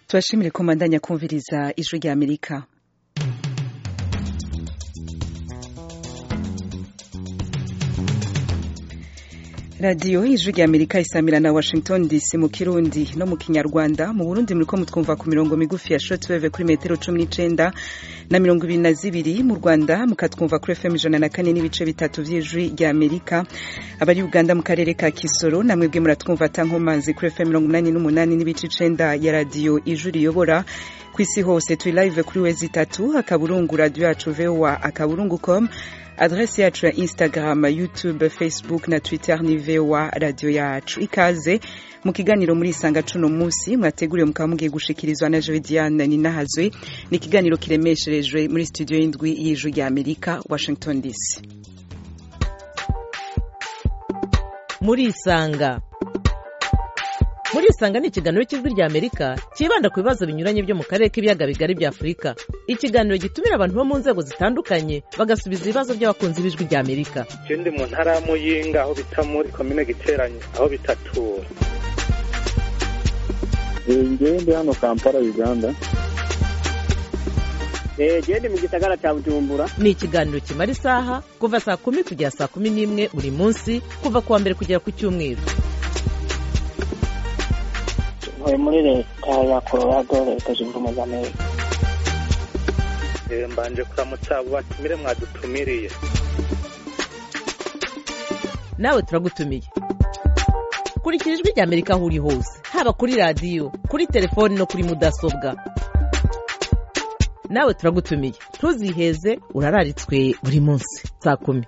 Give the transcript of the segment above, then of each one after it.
tubashimire ko mbandanya kumviriza ijwi rya amerika radiyo ijwi rya amerika isamira na washington dc mu kirundi no mu kinyarwanda mu burundi muriko mutwumva ku mirongo migufi ya shortwave kuri metero cumi n'icenda na mirongo ibiri na zibiri mu rwanda mukatwumva kuri fm ijana na kane n'ibice bitatu vy'ijwi rya amerika abari uganda mu karere ka kisoro namwebwe muratwumva atankomanzi kuri fm mirongo umunani n'umunani n'ibice icenda ya radiyo ijwi riyobora ku isi hose turi live kuri wezi itatu akaburungu radio yacu voa akaburungu com adresi yacu ya instagram youtube facebook na twitter ni voa radio yacu ikaze mu kiganiro muri isanga cuno munsi mwateguriwe mukaba mugiye gushikirizwa na jewe diane ninahazwe ni ikiganiro kiremesherejwe muri studio y'indwi y'ijwi rya amerika washington dc muri isanga muri isanga ni ikiganiro cy'ijwi rya amerika cyibanda ku bibazo binyuranye byo mu karere k'ibiyaga bigari bya afurika ikiganiro gitumira abantu bo mu nzego zitandukanye bagasubiza ibibazo by'abakunzi b'ijwi rya amerika ndi mu ntara ya muyinga aho bita muri komine giteranye aho bitatura ngewe ndi hano kampala uganda gende mu gisagara cya bujumbura ni ikiganiro kimara isaha kuva saa kumi kugera saa kumi n'imwe buri munsi kuva ku wa mbere kugera ku cyumweru ntuye muri leta ya colorado leta zunze ubumwe za amerika mbanje kuramutsa abo batumire mwadutumiriye nawe turagutumiye kurikira ijwi rya amerika aho uri hose haba kuri radiyo kuri telefoni no kuri mudasobwa nawe turagutumiye ntuziheze urararitswe buri munsi saa kumi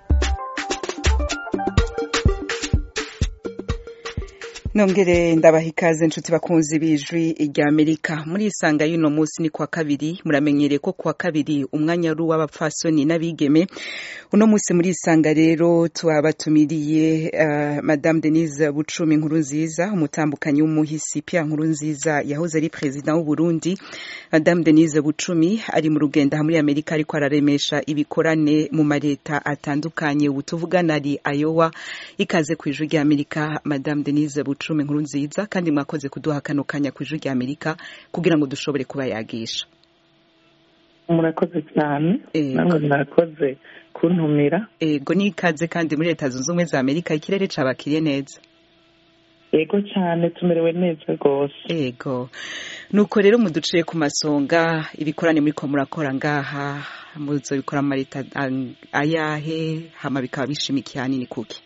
nongere ndabaha ikaze inshuti bakunzi b'ijwi rya amerika muri isanga y'uno munsi ni kwa kabiri muramenyereye ko kwa kabiri umwanya ari uw'abapfasoni n'abigeme uno munsi muri isanga rero tubatumiriye uh, madame denise bucumi nkuru nziza umutambukanyi w'umuhisi pia nkuru nziza yahoze ari perezida w'u burundi madame denise bucumi ari mu rugendo muri amerika ariko araremesha ibikorane mu mareta atandukanye ubu tuvugana ari ayowa ikaze ku ijwi rya amerika madame denise bucumi bucumi nkuru nziza kandi mwakoze kuduha kano kanya ku ijwi rya amerika kugira ngo dushobore kubayagisha murakoze cyane namwe mwakoze kuntumira ego n'ikaze kandi muri leta zunze ubumwe za amerika ikirere cabakiriye neza ego cyane tumerewe neza rwose ego nuko rero muduciye ku masonga ibikorane muri ko murakora ngaha muzo bikora mu mareta ayahe hama bikaba bishimikiye hanini kuki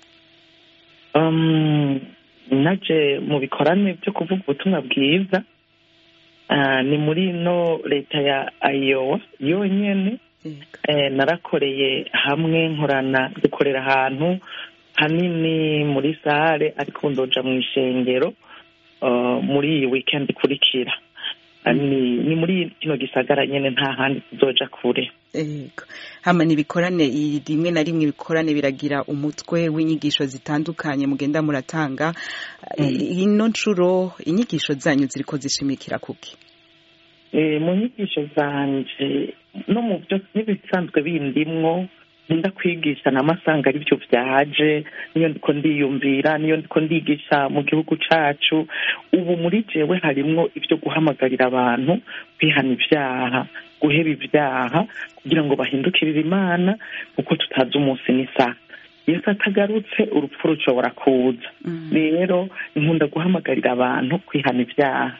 naje mu bikorane byo kuvuga ubutumwa bwiza ni muri ino leta ya ayowa yonyine narakoreye hamwe nkorana dukorera ahantu hanini muri sare ariko ndoja mu ishengero muri iyi wikendi ikurikira ni muri kino gisagara nyine nta handi tuzoja kure ego hama ibikorane rimwe na rimwe ibikorane biragira umutwe w'inyigisho zitandukanye mugenda muratanga ino nshuro inyigisho zanyu ziriko zishimikira kuki mu nyigisho zanje no mu byo n'ibisanzwe bindimwo nkunda kwigisha n'amasanga ari byo byaje niyo ndiko ndiyumvira niyo ndiko ndigisha mu gihugu cacu ubu muri jewe harimwo ibyo guhamagarira abantu kwihana ibyaha guheba ibyaha kugira ngo bahindukirire imana kuko tutazi umunsi n'isaha yesu atagarutse urupfu rushobora kuza rero nkunda guhamagarira abantu kwihana ibyaha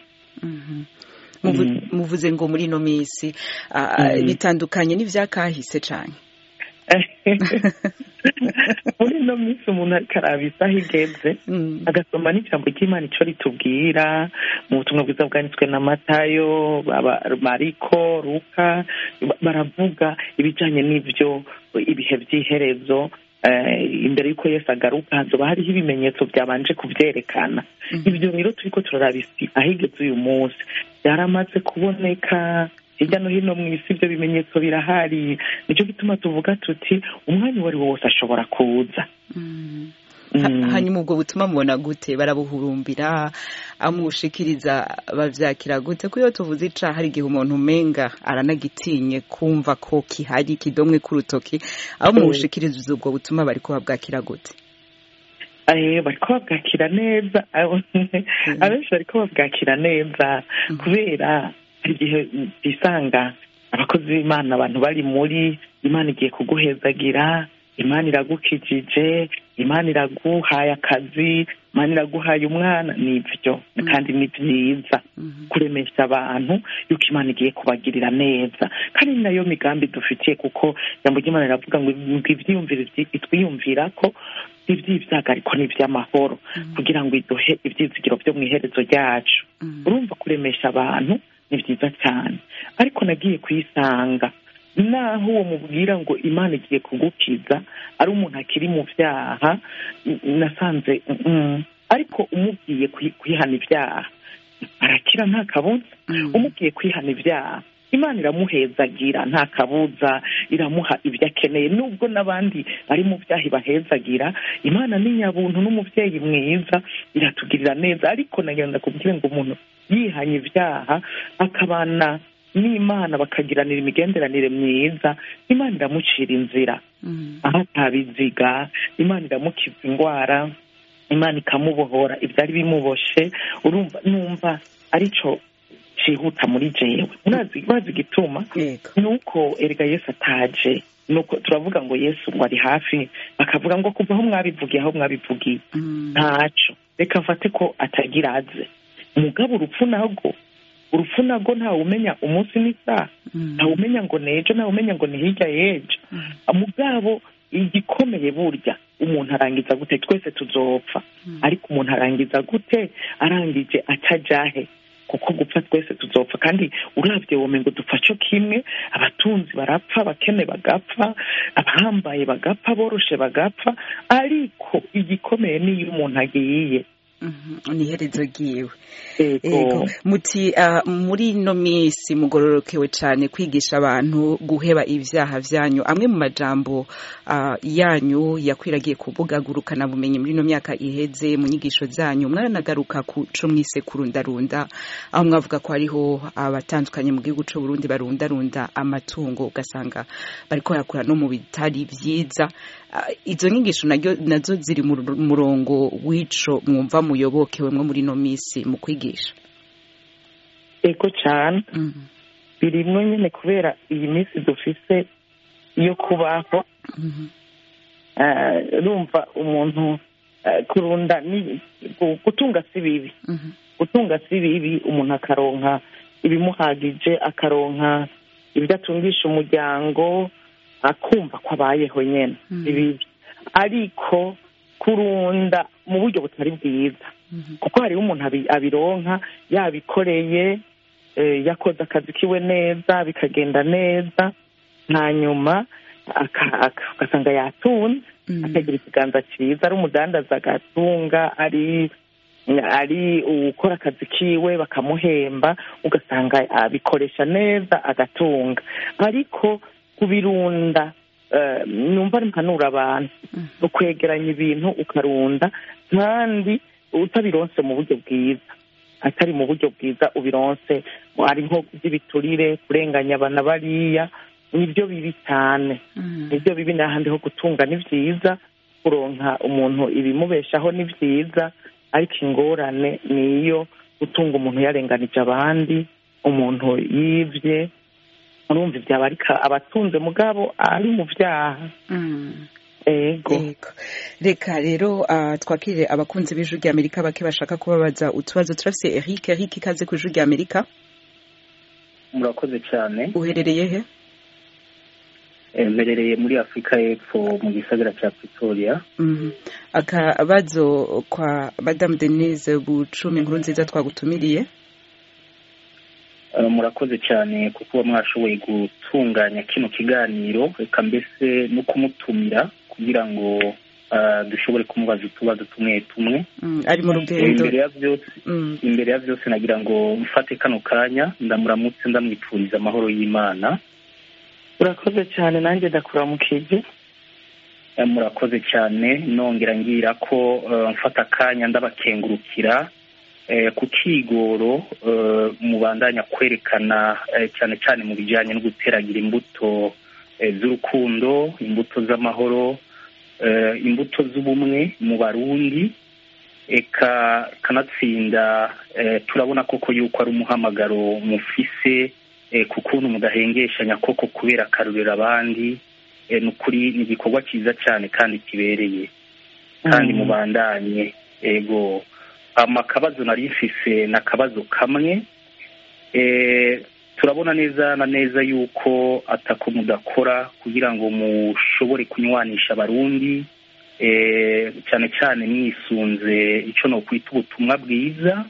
muvuze ngo muri ino minsi bitandukanye n'ivyakahise cane muri ino minsi umuntu ariko araba isaha igeze agasoma n'ijambo ry'imana icyo ritubwira mu butumwa bwiza bwanditswe na matayo mariko ruka baravuga ibijyanye n'ibyo ibihe by'iherezo imbere y'uko yose agaruka hazoba hariho ibimenyetso byabanje kubyerekana ibyo rero turi ko turaraba isi aho igeze uyu munsi byaramaze kuboneka hirya no hino mu isi ibyo bimenyetso birahari nicyo gituma tuvuga tuti umwanya uwo ari wo wose ashobora kuza hanyuma ubwo butuma mubona gute barabuhurumbira amushikiriza bavyakira gute ko iyo tuvuze ica hari igihe umuntu umenga aranagitinye kumva ko kihari kidomwe k'urutoki aho mubushikiriza ubwo butuma bariko babwakira gute bariko babwakira neza abenshi bariko babwakira neza kubera igihe bisanga abakozi b'imana abantu bari muri imana igiye kuguhezagira imana iragukijije imana iraguhaye akazi imana iraguhaye umwana nibyo kandi ni byiza kuremesha abantu yuko imana igiye kubagirira neza kandi ni nayo migambi dufitiye kuko ijambo ry'imana riravuga ngo ibyiyumvire twiyumvira ko iby'ibyago ariko ni iby'amahoro kugira ngo iduhe ibyizigiro byo mu iherezo ryacu urumva kuremesha abantu ni byiza cyane ariko nagiye kuyisanga naho uwo mubwira ngo imana igiye kugukiza ari umuntu akiri mu byaha nasanze ariko umubwiye kwihana ibyaha arakira nta kabuza umubwiye kwihana ibyaha imana iramuhezagira nta kabuza iramuha ibyo akeneye nubwo n'abandi bari mu byaha ibahezagira imana ni nyabuntu n'umubyeyi mwiza iratugirira neza ariko nagenda kubwira ngo umuntu yihanye ibyaha akabana n'imana bakagiranira imigenderanire myiza imana iramucira inzira aho atabiziga imana iramukiza indwara imana ikamubohora ibyari bimuboshe urumva numva aricyo cyihuta muri jewe bazi igituma ni uko erega yesu ataje nuko turavuga ngo yesu ngo ari hafi bakavuga ngo kuva aho mwabivugiye aho mwabivugiye ntaco reka mfate ko atagira aze umugabo urupfu narwo urupfu narwo ntawe umenya umunsi n'isaha ntawe umenya ngo nejo ntawe umenya ngo ni hirya y'ejo mugabo igikomeye burya umuntu arangiza gute twese tuzopfa ariko umuntu arangiza gute arangije atajahe kuko gupfa twese tuzopfa kandi urabye wowe ngo dupfa cyo kimwe abatunzi barapfa abakene bagapfa abahambaye bagapfa boroshe bagapfa ariko igikomeye niyo umuntu agiye ni iherezo ryiwe muti muri ino minsi mugororokewe cyane kwigisha abantu guheba ibyaha byanyu amwe mu majambo yanyu yakwiragiye kubugagurukana bumenyi muri ino myaka iheze mu nyigisho zanyu mwaranagaruka ku cyo mwise kurundarunda aho mwavuga ko hariho abatandukanye mu gihugu cy'u Burundi barundarunda amatungo ugasanga bari korakura no mu bitari byiza izo nyigisho nazo ziri mu murongo w'ico mwumva muyobokewe mwo muri ino minsi mu kwigisha ego cyane birimwo nyine kubera iyi minsi dufise yo kubaho rumva umuntu kurunda gutunga si bibi gutunga si bibi umuntu akaronka ibimuhagije akaronka ibyo atungisha umuryango akumva ko abayeho nyine bibi ariko kurunda mu buryo butari bwiza kuko hariho umuntu abironka yabikoreye yakoze akazi kiwe neza bikagenda neza hanyuma ugasanga yatunze akagira ikiganza cyiza ari umudandaza agatunga ari ari ukora akazi kiwe bakamuhemba ugasanga abikoresha neza agatunga ariko kubirunda numva mpanura abantu ukwegeranya ibintu ukarunda kandi utabironse mu buryo bwiza atari mu buryo bwiza ubironse ari nko by'ibiturire kurenganya abana bariya nibyo bibi cyane nibyo bibi n'ahandi ho gutunga ni byiza kuronka umuntu ibimubeshaho ni byiza ariko ingorane ni iyo gutunga umuntu yarenganije abandi umuntu yibye urumva ibyaba ariko abatunze mugabo ari mu byaha ego reka rero twakirire abakunzi b'ijwi ry'amerika bake bashaka kubabaza utubazo turafise eric eric ikaze ku ijwi ry'amerika murakoze cyane uherereye he mberereye muri afurika y'epfo mu gisagara cya pretoria akabazo kwa madamu denise bucumi inkuru nziza twagutumiriye murakoze cyane kuko mwashoboye gutunganya kino kiganiro reka mbese no kumutumira kugira ngo dushobore kumubaza utubazo tumwe tumwe ari mu rugendo imbere ya byose nagira ngo mfate kano kanya ndamuramutse ndamwifuriza amahoro y'imana urakoze cyane nanjye ndakuramukije murakoze cyane nongera ngira ko mfata akanya ndabakengurukira ku kigoro mubandanya kwerekana cyane cyane mu bijyanye no guteragira imbuto z'urukundo imbuto z'amahoro imbuto z'ubumwe mu barundi eka kanatsinda turabona koko yuko ari umuhamagaro mufise ku kuntu mudahengeshanya koko kubera akarurira abandi ni ukuri ni igikorwa cyiza cyane kandi kibereye kandi mubandanye ego amakabazo nari mfise ni akabazo kamwe turabona neza na neza yuko atako mudakora kugira ngo mushobore kunywanisha abarundi cyane cyane mwisunze icyo ni ukwita ubutumwa bwiza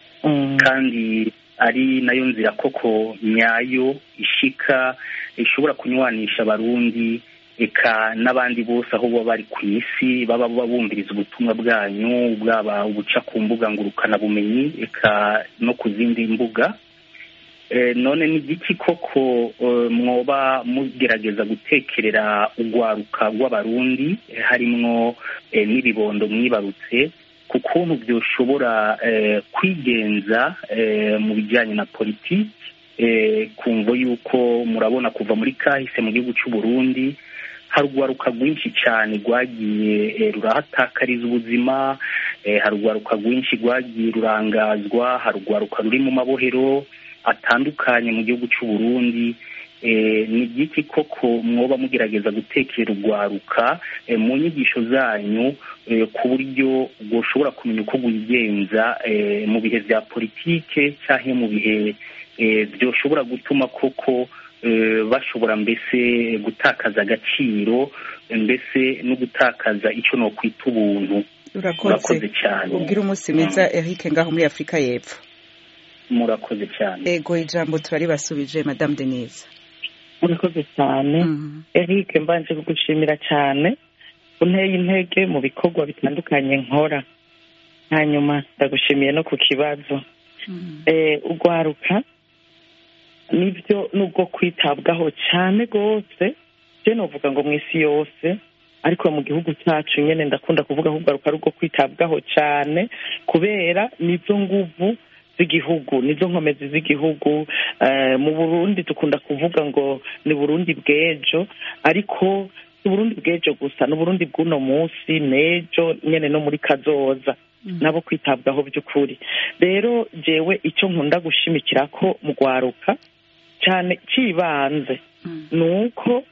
kandi ari nayo nzira koko nyayo ishika ishobora kunywanisha abarundi eka n'abandi bose aho baba bari ku isi baba bumviriza ubutumwa bwanyu bwaba ubuca ku mbuga ngurukanabumenyi eka no ku zindi mbuga none ni igiki koko mwoba mugerageza gutekerera urwaruka rw'abarundi harimwo n'ibibondo mwibarutse ku kuntu byoshobora kwigenza mu bijyanye na politiki kumva yuko murabona kuva muri kahise mu gihugu cy'u Burundi hari urwaruka rwinshi cyane rwagiye rurahatakariza ubuzima hari urwaruka rwinshi rwagiye rurangazwa hari urwaruka ruri mu mabohero atandukanye mu gihugu cy'u Burundi ni igiki koko mwoba mugerageza gutekera urwaruka mu nyigisho zanyu ku buryo bwoshobora kumenya uko wigenza mu bihe bya politike cyangwa mu bihe byoshobora gutuma koko bashobora mbese gutakaza agaciro mbese no gutakaza icyo ni ukwita ubuntu urakoze cyane ubwira umunsi mwiza Eric ngaho muri afurika y'epfo murakoze cyane ego ijambo turaribasubije madamu denise murakoze cyane Eric mbanje kugushimira cyane unteye intege mu bikorwa bitandukanye nkora hanyuma ndagushimiye no ku kibazo urwaruka nibyo nubwo kwitabwaho cyane rwose byo nuvuga ngo mu isi yose ariko mu gihugu cyacu nyine ndakunda kuvuga ko urwaruka ari urwo kwitabwaho cyane kubera nizo nguvu z'igihugu nizo nkomezi z'igihugu mu burundi dukunda kuvuga ngo ni burundi bw'ejo ariko si burundi bw'ejo gusa ni uburundi bw'uno munsi n'ejo nyine no muri kazoza nabo kwitabwaho by'ukuri rero jewe icyo nkunda gushimikira ko mu rwaruka cyane cy'ibanze ni uko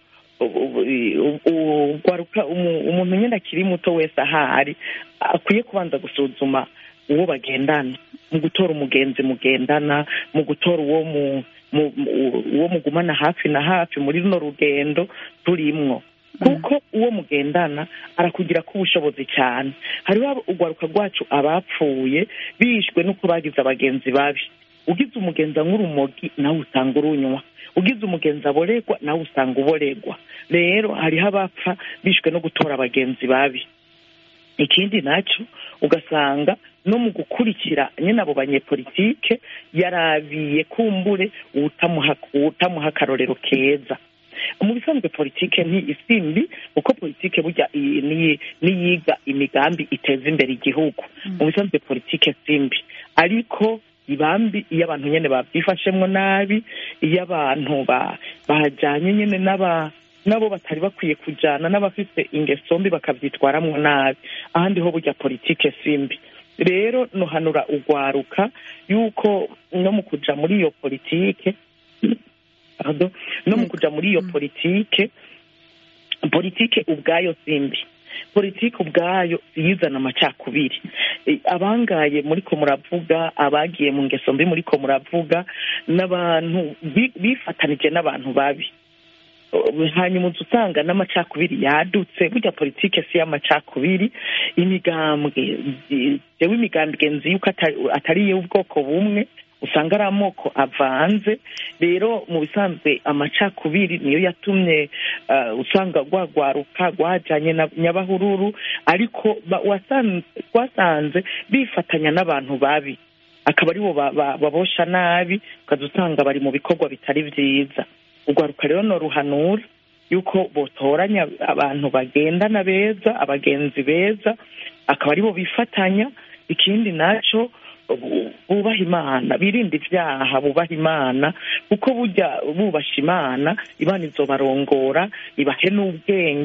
umuntu nyine akiri muto wese ahari akwiye kubanza gusuzuma uwo bagendana mu gutora umugenzi mugendana mu gutora uwo uwo mugumana hafi na hafi muri runo rugendo turimwo kuko uwo mugendana arakugira ko ubushobozi cyane hariho urwaruka rwacu abapfuye bishwe n'uko bagize abagenzi babi ugize umugenzi nk'urumogi nawe usanga urunywa ugize umugenzi aboregwa nawe usanga uboregwa rero hariho abapfa bishwe no gutora abagenzi babi ikindi nacyo ugasanga no mu gukurikira nyine abo banyepolitike yarabiye kumbure utamuha akarorero keza mu bisanzwe politike ntiyisimbi kuko politike burya niyiga imigambi iteza imbere igihugu mu bisanzwe politike simbi ariko ibambi iyo abantu nyine babyifashemo nabi iyo abantu bajyanye nyine n'aba nabo batari bakwiye kujyana n'abafite ingeso mbi bakabyitwaramo nabi ahandi ho burya politike simbi rero nuhanura urwaruka yuko no mu kujya muri iyo politike no mu kujya muri iyo politike politike ubwayo simbi politiki ubwayo yizana amacakubiri abangaye muri ko muravuga abagiye mu ngeso mbi muri ko muravuga n'abantu bifatanije n'abantu babi hanyuma uza usanga n'amacakubiri yadutse burya politiki si y'amacakubiri imigambwe yewe imigambwe nzi yuko atari iy'ubwoko bumwe usanga ari amoko avanze rero mu bisanzwe amacakubiri niyo yatumye usanga rwagwaruka rwajyanye na nyabahururu ariko wasanze bifatanya n'abantu babi akaba aribo babosha nabi ukaza usanga bari mu bikorwa bitari byiza urwaruka rero ni uruhanura yuko botoranya abantu bagendana beza abagenzi beza akaba aribo bifatanya ikindi nacyo bubaha imana birinda ibyaha bubaha imana kuko burya bubasha imana imana izobarongora ibahe n'ubwenge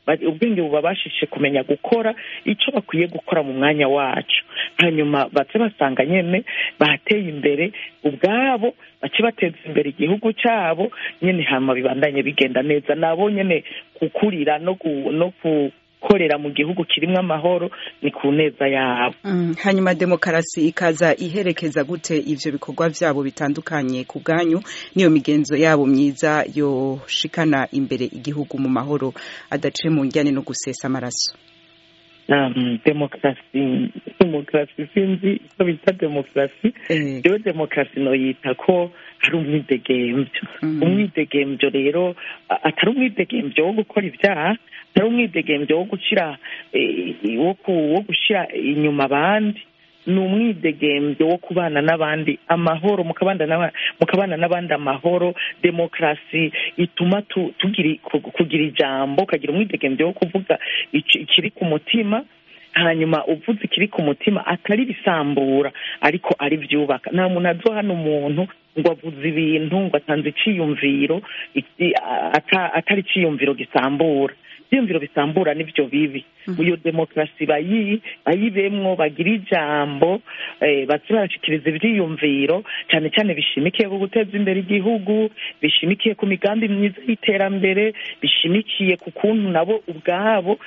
ubwenge bubabashije kumenya gukora icyo bakwiye gukora mu mwanya wacu hanyuma bace basanga nyine bateye imbere ubwabo bace bateza imbere igihugu cyabo nyine hama bibandanye bigenda neza nabo nyine gukurira no gukorera mu gihugu kirimo amahoro ni ku neza yabo hanyuma demokarasi ikaza iherekeza gute ivyo bikorwa vyabo bitandukanye ku bwanyu niyo migenzo yabo myiza yoshikana imbere igihugu mu mahoro adaciye mu njyane no gusesa amaraso demokarasi demokarasi sinzi icyo bita demokarasi rero demokarasi noyita ko ari umwidegemvyo umwidegemvyo rero atari umwidegemvyo wo gukora ibyaha atari umwidegemvyo wo gushira wo gushira inyuma abandi ni umwidegemvyo wo kubana n'abandi amahoro mukabana n'abandi amahoro demokarasi ituma kugira ijambo ukagira umwidegemvyo wo kuvuga ikiri ku mutima hanyuma uvuze ikiri ku mutima atari ibisambura ariko ari byubaka nta muntu azo hano umuntu ngo avuze ibintu ngo atanze iciyumviro atari iciyumviro gisambura ibyiyumviro bisambura nibyo bibi iyo demokarasi bayibemwo bagira ijambo baze barashikiriza ibyiyumviro cyane cyane bishimikiye ku guteza imbere igihugu bishimikiye ku migambi myiza y'iterambere bishimikiye ku kuntu nabo ubwabo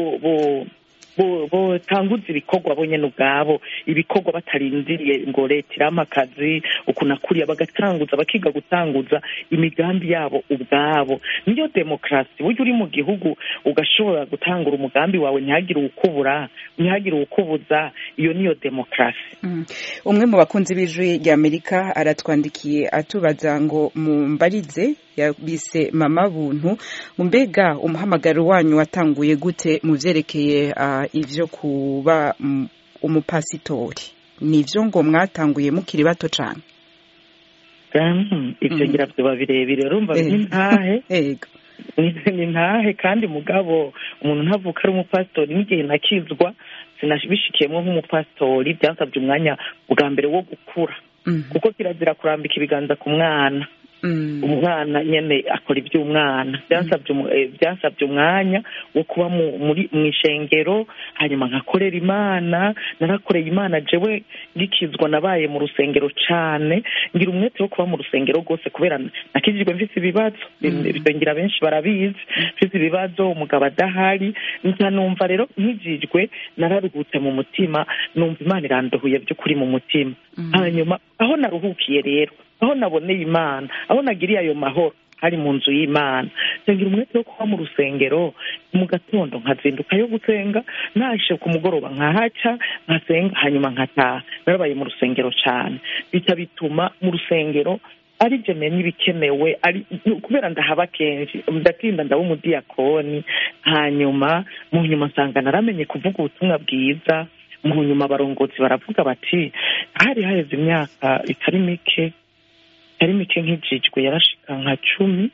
botanguza ibikorwa bo nyine ubwabo ibikorwa batarindiriye ngo leta irama akazi ukuntu akuriye bagatanguza bakiga gutanguza imigambi yabo ubwabo niyo demokarasi burya uri mu gihugu ugashobora gutangura umugambi wawe ntihagire uwukubura ntihagire uwukubuza iyo niyo demokarasi umwe mu bakunzi b'ijwi ry'amerika aratwandikiye atubaza ngo mumbarize yabise mama buntu mbega umuhamagaro wanyu watanguye gute mu byerekeye ibyo kuba umupasitori ni ibyo ngo mwatanguye mukiri bato cyane ibyo ngira biba birebire urumva ni ntahe ni ntahe kandi mugabo umuntu ntavuka ari umupasitori n'igihe nakizwa sinabishikiyemo nk'umupasitori byasabye umwanya bwa mbere wo gukura kuko kirazira kurambika ibiganza ku mwana umwana nyine akora iby'umwana byasabye umwanya wo kuba mu ishengero hanyuma nkakorera imana narakoreye imana jewe ngikizwa nabaye mu rusengero cyane ngira umwete wo kuba mu rusengero rwose kubera nakijijwe mfite ibibazo ngira benshi barabizi mfite ibibazo umugabo adahari nkanumva rero nkijijwe nararuhutse mu mutima numva imana irandohuye by'ukuri mu mutima hanyuma aho naruhukiye rero aho naboneye imana aho nagiriye ayo mahoro hari mu nzu y'imana ngira umwete wo kuba mu rusengero mu gatondo nkazinduka yo gusenga naje ku mugoroba nkahaca nkasenga hanyuma nkataha narabaye mu rusengero cyane bita bituma mu rusengero ari byo menya ibikenewe kubera ndahaba kenshi ndatinda ndaba umudiyakoni hanyuma mu nyuma nsanga naramenye kuvuga ubutumwa bwiza mu nyuma abarongozi baravuga bati hari haheze imyaka itari mike itari mike nk'ijijwe yarashika nka cumi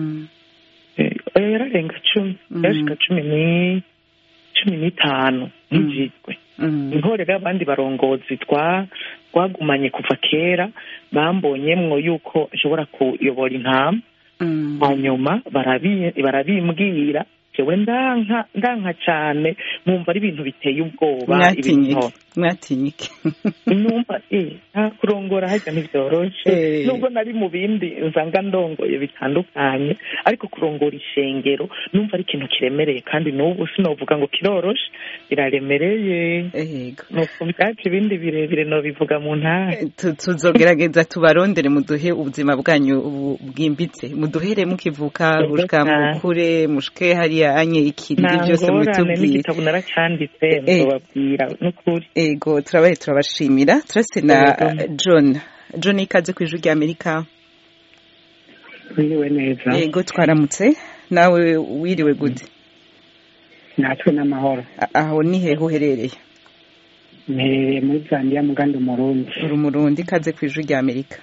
yararenga cumi yarashika cumi ni cumi n'itanu nk'ijijwe niho rero abandi barongozi twagumanye kuva kera bambonyemwo yuko ashobora kuyobora intama hanyuma barabimbwira jewe ndanka ndanka cyane mwumva ari ibintu biteye ubwoba mwatinyike numva nta kurongora hajya ntibyoroshe nubwo nari mu bindi nsanga ndongoye bitandukanye ariko kurongora ishengero numva ari ikintu kiremereye kandi n'ubu sinovuga ngo kiroroshe biraremereye nuko byacu ibindi birebire nobivuga mu ntara tuzogerageza tubarondere muduhe ubuzima bwanyu bwimbitse muduhere mukivuka gushika mukure mushike hariya anye ikiriri byose mutubwire n'igitabo naracanditse muzobabwira n'ukuri ego turabaye turabashimira turase na john john ikaze ku ijwi ry'amerika wiriwe neza ego twaramutse nawe wiriwe gute natwe n'amahoro aho ni hehe uherereye mperereye muri zambia mugandi umurundi uri umurundi ikaze ku ijwi ry'amerika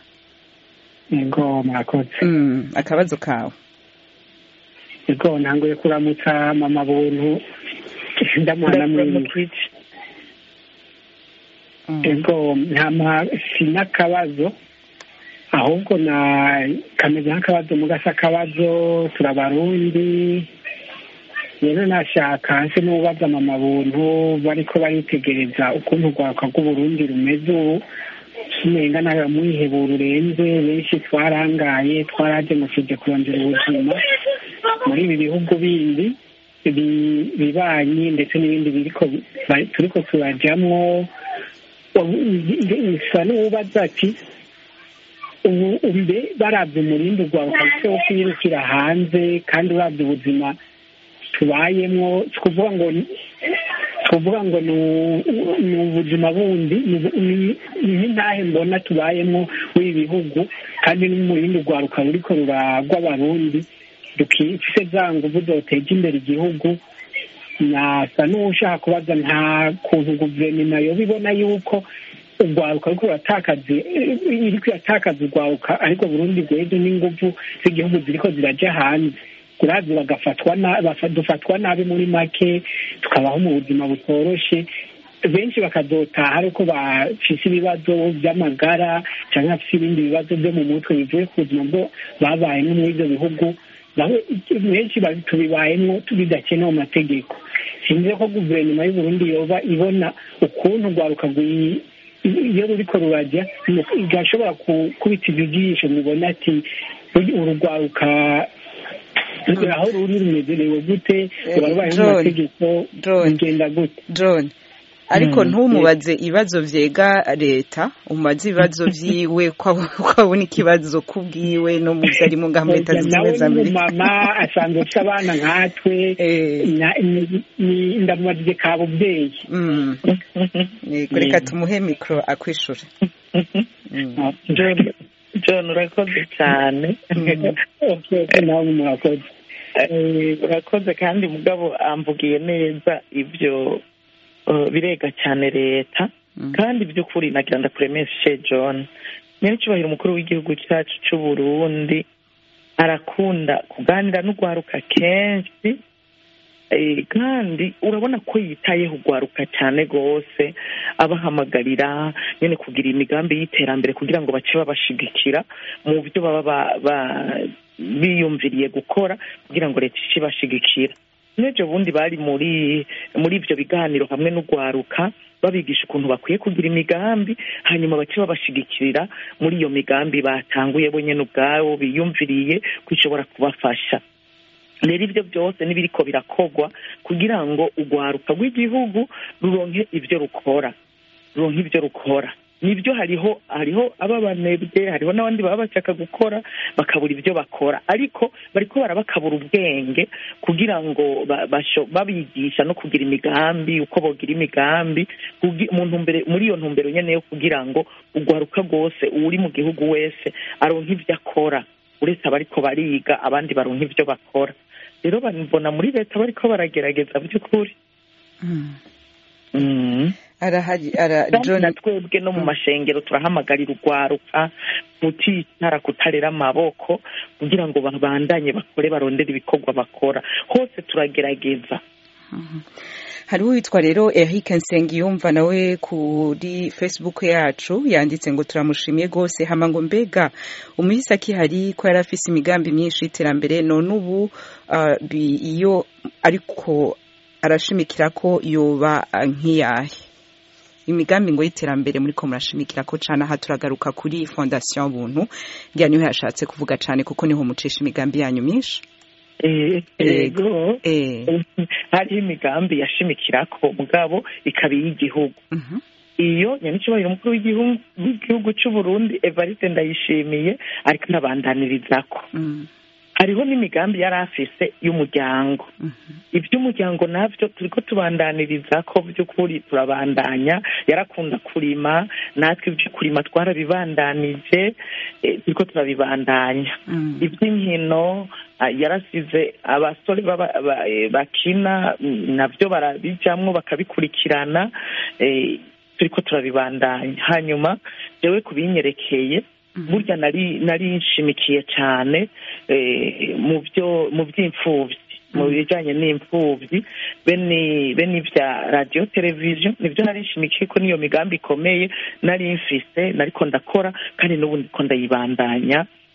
ego murakoze akabazo kawe ego ntanguye kuramutsa mama buntu ndamuhana mwiza ego nta si n'akabazo ahubwo na kameze nk'akabazo mugasa akabazo turabarundi rero nashaka nse n'ubaza mama buntu bariko baritegereza ukuntu urwaruka rw'uburundi rumeze ubu tumenga nawe mwihebura urenze benshi twarangaye twaraje mu kije kurondera ubuzima muri ibi bihugu bindi bibanyi ndetse n'ibindi biriko turiko turajamwo bisa n'uwubaza ati ubu mbe barabye umurindi urwaruka rufite wo kwirukira hanze kandi urabye ubuzima tubayemwo twavuga ngo twavuga ngo ni ubuzima bundi ni nk'intahe mbona tubayemo w'ibi bihugu kandi n'umurindi urwaruka ruriko ruragwa abarundi dufise za nguvu zoteja imbere igihugu nasa n'ushaka kubaza nta kuntu guverinoma yoba ibona yuko urwaruka ariko uratakaza iriko iratakaza urwaruka ariko burundi rwejo n'inguvu z'igihugu ziriko ziraja hanze kurazi bagafatwa dufatwa nabi muri make tukabaho mu buzima butoroshe benshi bakazotaha ariko bafise ibibazo by'amagara cyangwa bafise ibindi bibazo byo mu mutwe bivuye ku buzima bwo babayemo muri ibyo bihugu benshi tubibayemo bidakenewe mu mategeko sinzi ko guverinoma y'uburundi yoba ibona ukuntu urwaruka iyo ruriko rurajya igashobora kubita ijisho mubona ati urugwaruka aho ruri rumezerewe gute urabaye mu mategeko bigenda gute john ariko ntumubaze ibibazo vyega leta umubaze ibibazo vyiwe ko abona ikibazo kubwiwe no mu vyo arimo ngaha muri leta zunze ubumwe za amerika mama asanzwe afite abana nkatwe ndamubajije ka buvyeyi reka tumuhe mikoro akwishura john urakoze cyane nawe murakoze urakoze kandi mugabo amvugiye neza ibyo birega cyane leta kandi by'ukuri nagira ndakuremeshe john nyir'icyubahiro umukuru w'igihugu cyacu cy'u Burundi arakunda kuganira n'urwaruka kenshi kandi urabona ko yitayeho urwaruka cyane rwose abahamagarira nyine kugira imigambi y'iterambere kugira ngo bace babashigikira mu byo baba biyumviriye gukora kugira ngo leta ice ibashigikira n'ibyo bundi bari muri muri ibyo biganiro hamwe n'urwaruka babigisha ukuntu bakwiye kugira imigambi hanyuma bace babashigikirira muri iyo migambi batanguye bo nyine ubwabo biyumviriye ko ishobora kubafasha rero ibyo byose n'ibiriko birakogwa kugira ngo urwaruka rw'igihugu ruronke ibyo rukora ruronke ibyo rukora nibyo hariho hariho ababanebwe hariho n'abandi baba bashaka gukora bakabura ibyo bakora ariko bariko barabakabura ubwenge kugira ngo babigisha no kugira imigambi uko bogira imigambi muri iyo ntumbero nyene yo kugira ngo urwaruka rwose uri mu gihugu wese aronke ibyo akora uretse abariko bariga abandi baronka ibyo bakora rero babibona muri leta bariko baragerageza by'ukuri na twebwe no mu mashengero turahamagarira urwaruka kuticara kutarera amaboko kugira ngo babandanye bakore barondere ibikorwa bakora hose turagerageza hariho uwitwa rero Eric Nsengiyumva nawe kuri Facebook yacu yanditse ngo turamushimiye rwose hama ngo mbega umuhisi akihari ko yari afise imigambi myinshi y'iterambere none ubu iyo ariko arashimikira ko yoba nk'iyahe imigambi ngo y'iterambere muri ko murashimikira ko cyane aha turagaruka kuri fondasiyo buntu ngira niho yashatse kuvuga cyane kuko niho mucisha imigambi yanyu myinshi ego hariho imigambi yashimikirako mugabo ikaba iy'igihugu iyo nyanicyubahiro umukuru w'igihugu cy'u Burundi Evariste ndayishimiye ariko anabandaniririzako hariho n'imigambi yari afise y'umuryango iby'umuryango nabyo turiko tubandaniriza ko by'ukuri turabandanya yarakunda kurima natwe ibyo kurima twarabibandanije turiko turabibandanya iby'inkino yarasize abasore bakina nabyo barabijamwo bakabikurikirana turiko turabibandanya hanyuma jewe kubinyerekeye burya nari nari nshimikiye cyane mu byo mu by'imfubyi mu bijyanye n'imfubyi bene bene ibya radiyo televiziyo nibyo nari nshimikiye ko niyo migambi ikomeye nari mfise nariko ndakora kandi n'ubu ndiko ndayibandanya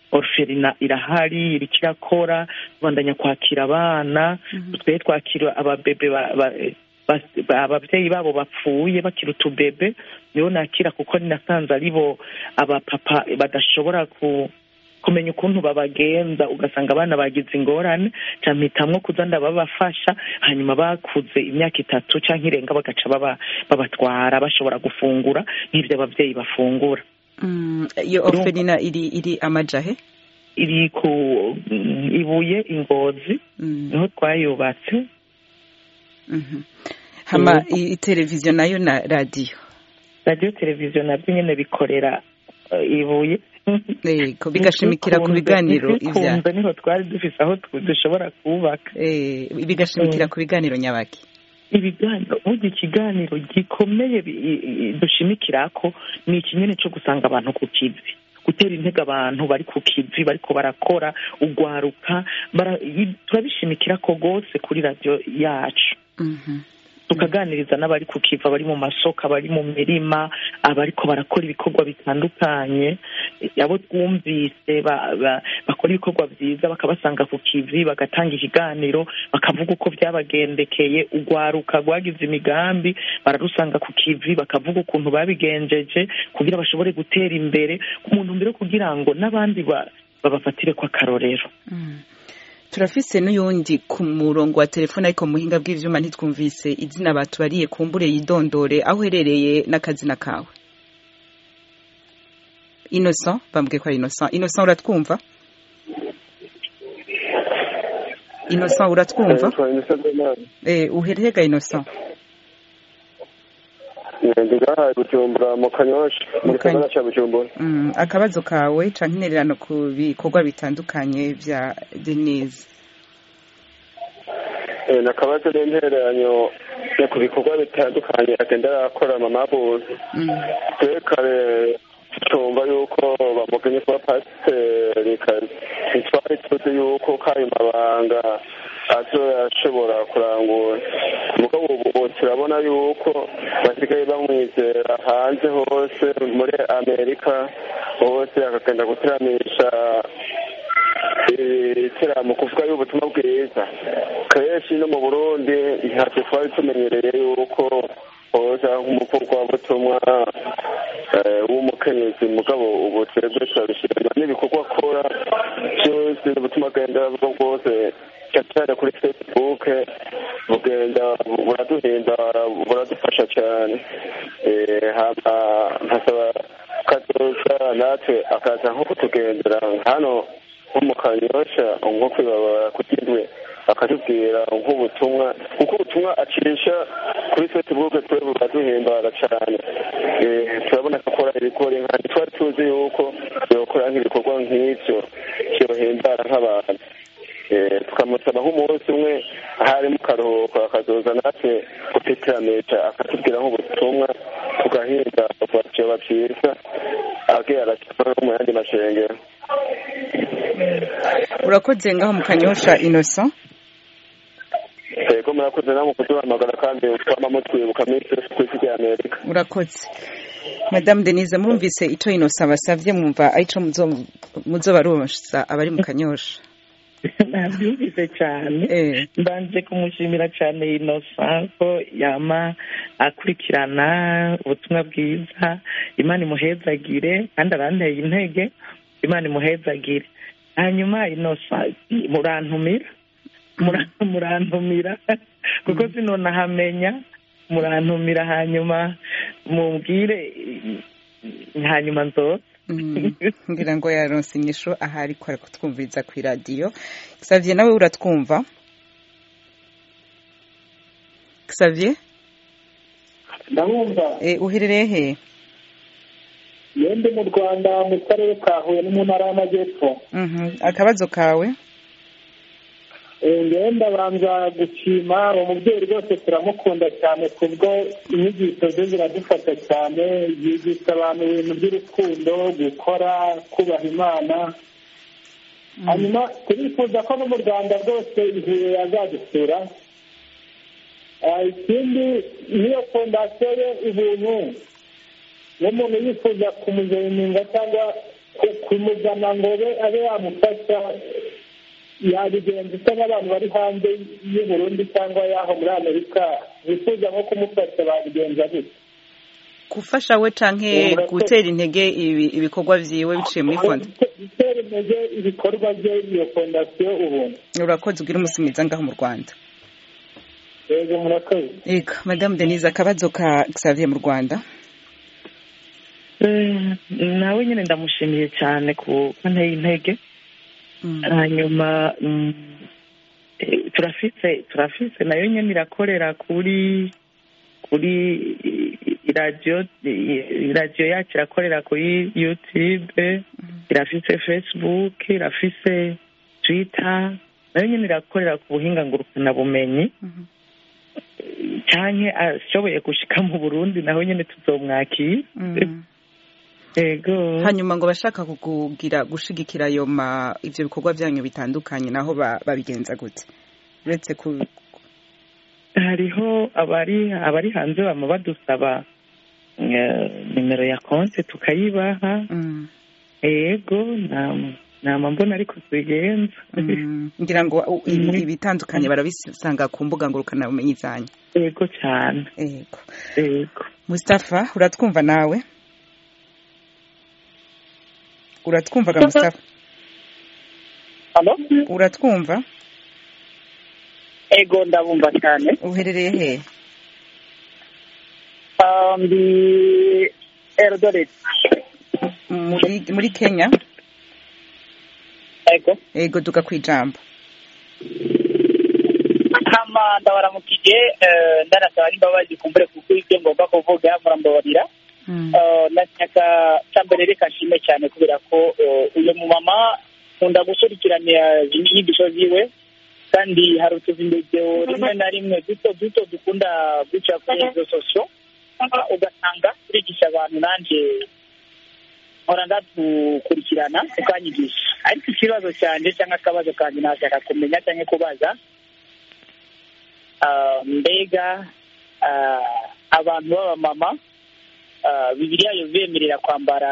orferina irahari iriko irakora tubandanya kwakira abana twe twakira ababebe ababyeyi babo bapfuye bakira utubebe nibo nakira kuko nasanze ari bo abapapa badashobora ku kumenya ukuntu babagenza ugasanga abana bagize ingorane cyangwa mpitamwo kuza ndababafasha hanyuma bakuze imyaka itatu cyangwa irenga bagaca babatwara bashobora gufungura nk'ibyo ababyeyi bafungura iyo oferina iri iri amajahe iri ku ibuye ingozi niho twayubatse hama televiziyo nayo na radiyo radiyo televiziyo nabyo nyine bikorera ibuye yego bigashimikira ku biganiro ibya niho twari dufise aho dushobora kubaka bigashimikira ku biganiro nyabaki ibiganiro burya ikiganiro gikomeye dushimikira ko ni ikinyene cyo gusanga abantu ku kivi gutera intege abantu bari ku kivi bariko barakora ugwaruka turabishimikira ko rwose kuri radiyo yacu tukaganiriza n'abari ku kiva bari mu masoko abari mu mirima abariko barakora ibikorwa bitandukanye abo twumvise bakora ibikorwa byiza bakabasanga ku kivi bagatanga ikiganiro bakavuga uko byabagendekeye ugwaruka rwagize imigambi bararusanga ku kivi bakavuga ukuntu babigenjeje kugira bashobore gutera imbere umuntu mbere kugira ngo n'abandi babafatire ko akarorero turafise n'uyundi ku murongo wa telefone ariko mu buhinga bw'ivyuma ntitwumvise izina batubariye kumbure yidondore aho uherereye n'akazina kawe innocent bambwiye ko ari innocent innocent uratwumva innocent uratwumva eh uherehega innocent ndigahaye bujumbura mu kanyosha mu gisagara ca bujumbura akabazo kawe canke intererano ku bikorwa bitandukanye vya denise nakabazo n'intereranyo ku bikorwa bitandukanye agenda arakora mama buzi twe kare tumva yuko bamugenye kuba pasiteri ntitwari tuzi yuko kayo mabanga azoyashobora kurangura mugabo ubu turabona yuko basigaye bamwizera hanze hose muri amerika hose akagenda guteramisha iteramo kuvuga y'ubutumwa bwiza kenshi no mu burundi ntacyo twari tumenyereye yuko hoza nk'umuvugabutumwa w'umukenyezi mugabo ubu twebwe turabishima n'ibikorwa akora byose ubutumwa agenda bwo bwose cyane kuri facebook bugenda buraduhindara buradufasha cyane nkasaba kazoza natwe akaza nko kutugendera hano nko mu kanyosha nko kwibabara kugindwe akatubwira nk'ubutumwa kuko ubutumwa acisha kuri facebook twe buraduhimbara cyane turabona ko akora ibikora nka twari tuzi yuko yokora nk'ibikorwa nk'ibyo byohimbara nk'abantu tukamusaba nk'umunsi umwe ahari mu karuhuko akazoza natwe gutiteramisha akatubwira nk'ubutumwa tugahinda vyoba vyiza agiye arashyira no mu yandi mashengero urakoze ngaho mu kanyosha innocent yego murakoze namwe kuduhamagara kandi twama mutwibuka minsi yose ku isi rya amerika urakoze madamu denise murumvise ico innocent basavye mwumva arico muzobaronsa abari mu kanyosha nabyumvise cyane mbanje kumushimira cyane inosa ko yama akurikirana ubutumwa bwiza imana imuhezagire kandi aranteye intege imana imuhezagire hanyuma inosa murantumira murantumira kuko sinonahamenya murantumira hanyuma mumbwire hanyuma nzoza ngira ngo yaronse inyisho ahari ko ari kutwumviriza ku iradiyo Xavier nawe uratwumva Xavier ndabumva uherereye he yende mu rwanda mu karere ka huye no mu ntara y'amajyepfo akabazo kawe ngewe ndabanza gushima uwo mubyeyi rwose turamukunda cyane kubwo inyigisho ze ziradufata cyane yigisha abantu ibintu by'urukundo gukora kubaha imana hanyuma turifuza ko no mu rwanda rwose igihe azadusura ikindi n'iyo fondasiyo ye ibintu n'umuntu yifuza kumuzeyininga cyangwa kumuzana ngo abe yamufasha yabigenza usa n'abantu bari hanze y'u Burundi cyangwa y'aho muri amerika bifuza nko kumufasha babigenza gute gufasha we canke gutera intege ibikorwa vyiwe biciye muri fonda gutera intege ibikorwa bye iyo fondasiyo ubuntu urakoze ugira umunsi mwiza ngaho mu rwanda yego murakoze yego madamu denise akabazo ka xavier mu rwanda nawe nyine ndamushimiye cyane ku nteye intege hanyuma turafise turafise nayo nyine irakorera kuri kuri radiyo radiyo yacu irakorera kuri yutube irafise facebook irafise twita nayo nyine irakorera ku buhinga ngurukanabumenyi cyane ashoboye gushika mu burundi naho nyine tuzomwakira ego hanyuma ngo bashaka kugira gushigikira ayo ma ivyo bikorwa byanyu bitandukanye naho babigenza gute uretse ku hariho abari abari hanze bama badusaba nimero ya konti tukayibaha ego nama mbona ariko tubigenza ngira ngo ibitandukanye barabisanga ku mbuga ngurukanabumenyi zanyu ego cyane ego ego Mustafa uratwumva nawe uratwumvaga Mustafa uratwumva ego ndabumva cyane uherereye he ndi eldoret muri kenya ego ego duka ku ijambo hama ndabaramukije ndanasaba n'imbabazi kumbure kuko ibyo ngomba kuvuga murambabarira nashaka cyambere reka nshime cyane kubera ko uyu mumama nkunda gukurikirana inyigisho ziwe kandi hari utuzindezo rimwe na rimwe duto duto dukunda guca kuri izo sosiyo ugasanga turigisha abantu nanjye nkora ndadukurikirana ukanyigisha ariko ikibazo cyanjye cyangwa akabazo kanjye nashaka kumenya cyangwa kubaza mbega abantu b'abamama bibiriya yo bemerera kwambara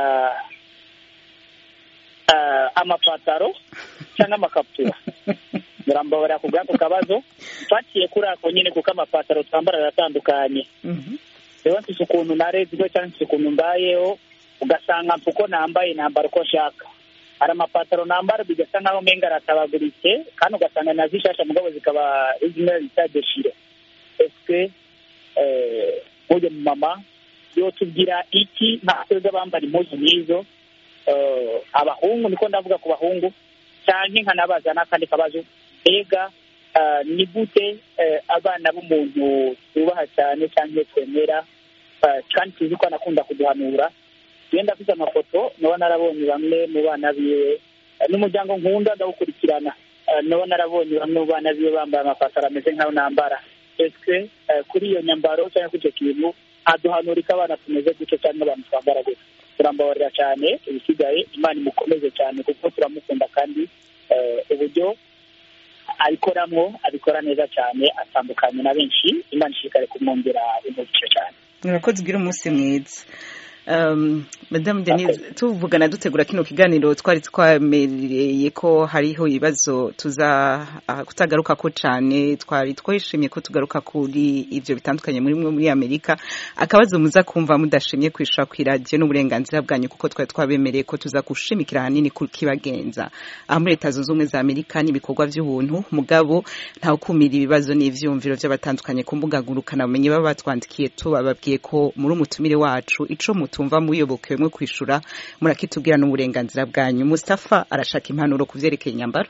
amapataro cyangwa amakabutura murambabarira ku bw'ako kabazo twaciye kuri ako nyine kuko amapataro twambara aratandukanye rero mfise ukuntu narezwe cyangwa mfise ukuntu mbayeho ugasanga uko nambaye nambara uko nshaka hari amapataro nambara bigasa nkaho menga aratabaguritse kandi ugasanga nazishasha mugabo zikaba zimwe bita deshire esike nk'uyu mumama yo tubwira iki nka twebwe bambara impuzu nk'izo abahungu niko ndavuga ku bahungu cyane nkanabaza n'akandi kabazo mbega ni gute abana b'umuntu tubaha cyane cyangwa twemera kandi tuzi ko anakunda kuduhanura genda afite amafoto naba narabonye bamwe mu bana biwe n'umuryango nkunda ndawukurikirana naba narabonye bamwe mu bana biwe bambaye amapataro ameze nk'ayo nambara ese kuri iyo nyambaro cyangwa kuri icyo kintu aduhanura ko abana tumeze gutyo cyangwa abantu twambara gutyo turambabarira cyane ibisigaye imana imukomeze cyane kuko turamukunda kandi uburyo abikoramo abikora neza cyane atandukanye na benshi imana ishishikare kumwongera umugisha cyane murakoze ubwira umunsi mwiza madamu denise tuvugana dutegura kino kiganiro twari twamereye ko hariho ibibazo tuza kutagaruka ko cyane twari twishimiye ko tugaruka kuri ibyo bitandukanye muri mwe muri amerika akabazo muza kumva mudashimye kwishyura ku iradiyo n'uburenganzira bwanyu kuko twari twabemereye ko tuza gushimikira ahanini ku kibagenza aha muri leta zunze ubumwe za amerika n'ibikorwa by'ubuntu mugabo ntawukumira ibibazo n'ibyiyumviro by'abatandukanye ku mbuga ngurukanabumenyi baba batwandikiye tubababwiye ko muri umutumire wacu ico mutumva muyobokewe kwishura murakitubwira n'uburenganzira bwanyu Mustafa arashaka impanuro ku vyerekeye inyambaro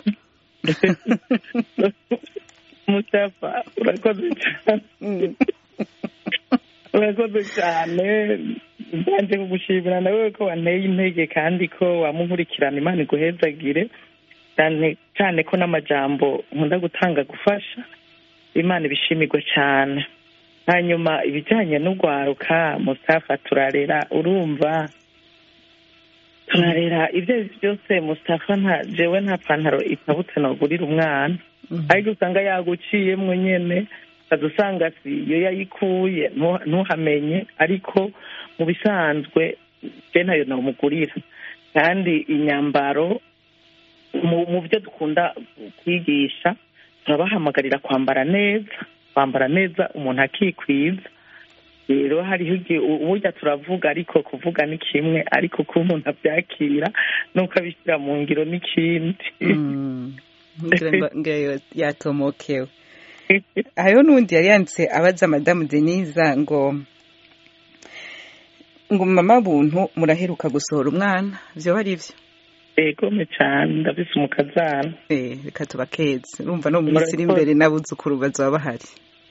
Mustafa urakoze cyane urakoze cyane mbanje kugushimira nawe ko wanteye intege kandi ko wamukurikirana imana iguhezagire cyane ko n'amajambo nkunda gutanga gufasha imana ibishimirwe cyane hanyuma ibijyanye n'urwaruka mustafa turarera urumva turarera ibyo ari byo byose mustafa nta jewe nta pantaro itabutse nagurira umwana ariko usanga yaguciyemo nyine ukaza usanga si iyo yayikuye ntuhamenye ariko mu bisanzwe je ntayo namugurira kandi inyambaro mu byo dukunda kwigisha turabahamagarira kwambara neza kwambara neza umuntu akikwiza rero hariho igihe uburya turavuga ariko kuvuga ni kimwe ariko uko umuntu abyakira nuko abishyira mu ngiro n'ikindi yatomokewe hariho n'undi yari yanditse abaza madamu denise ngo ngo mama buntu muraheruka gusohora umwana byo ari byo egome cyane ndabise umukazana reka tubakeze urumva no mu minsi iri imbere n'abuzukuru bazaba bahari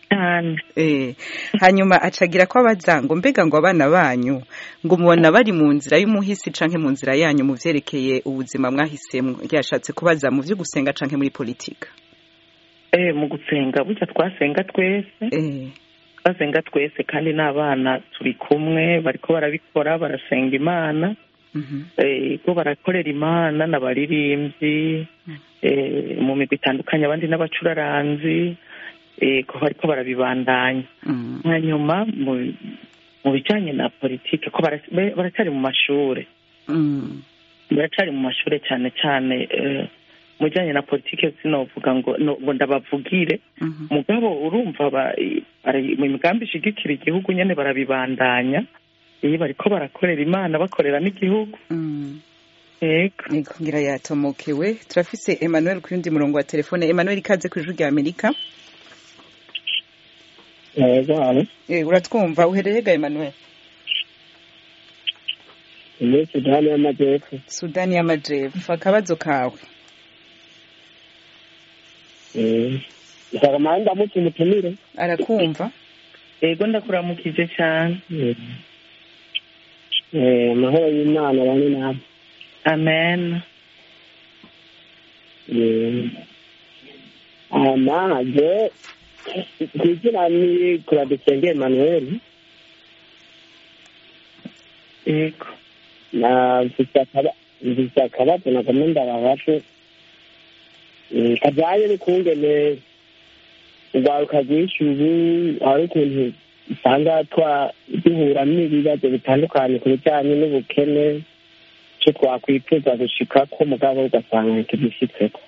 hanyuma acagira ko abaza ngo mbega ngo abana banyu ngo mubona bari mu nzira y'umuhisi canke mu nzira yanyu mu vyerekeye ubuzima mwahisemo ryashatse kubaza mu vyo gusenga canke muri politika mu gusenga burya twasenga twese twasenga twese kandi n'abana turi kumwe bariko barabikora barasenga imana ko barakorera imana n'abaririmbyi mu migwi itandukanye abandi n'abacuraranzi ko bariko barabibandanya hanyuma mu bijyanye na politiki ko baracyari mu mashuri baracyari mu mashuri cyane cyane mu bijyanye na politiki sinovuga ngo ngo ndabavugire mugabo urumva mu migambi ishigikira igihugu nyine barabibandanya iyo bariko barakorera imana bakorera n'igihugu yego ngira yatomokewe turafise emmanuel ku yundi murongo wa telefone emmanuel ikaze ku ijwi rya amerika uratwumva uherereye ga emmanuel muri sudani y'amajyepfo sudani y'amajyepfo akabazo kawe nshaka mpande ndamutse umutumire arakumva yego ndakuramukije cyane amahoro y'imana bane nawe amen amaje ku izina ni kuradusenge emmanuel yego mfise akabazo nagomba ndababashe kajyanye n'ukungene urwaruka rwinshi ubu hari ukuntu usanga duhura n'ibibazo bitandukanye ku bijyanye n'ubukene icyo twakwifuza gushika ko mugabo ugasanga ntitugishitseko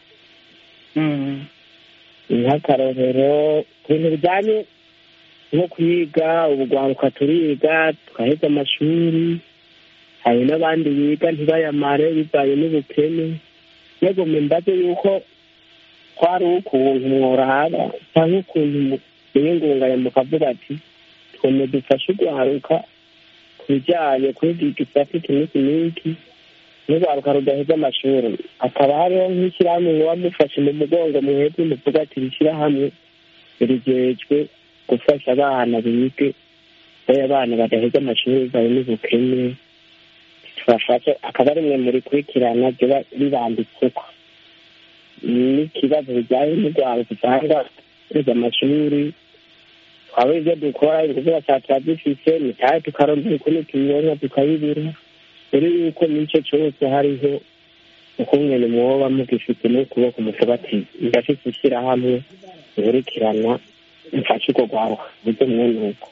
nk'akarorero ku bintu bijyanye nko kwiga ubugwaruka turiga twaheze amashuri hari n'abandi biga ntibayamare bivanye n'ubukene yego mbaze yuko kwari ukuntu mworaba cyangwa ukuntu mwiyungunganya mukavuga ati tweme dufashe urwaruka ku bijyanye kwiga igisate iki n'iki n'iki n'urwaruka rudaheza amashuri hakaba hariho nk'ishyirahamwe muba mufashe mu mugongo mwebwe muvuga ati rishyirahamwe rigejwe gufasha abana bige baya abana badaheza amashuri bivaye n'ubukene tubafashe akaba ari mwe murikurikirana riba ribanditseko n'ikibazo bijyanye n'urwaruka usanga twiga amashuri twaba ibyo dukora ingufu baca dufise mitahe tukarondera ukuntu tubironka tukabibura mbere yuko n'icyo cyose hariho ukungene mwoba mugifite n'ukuboko muvuga ati ndafite ishyirahamwe nkurikirana mfashe urwo rwaruka buryo mwene uko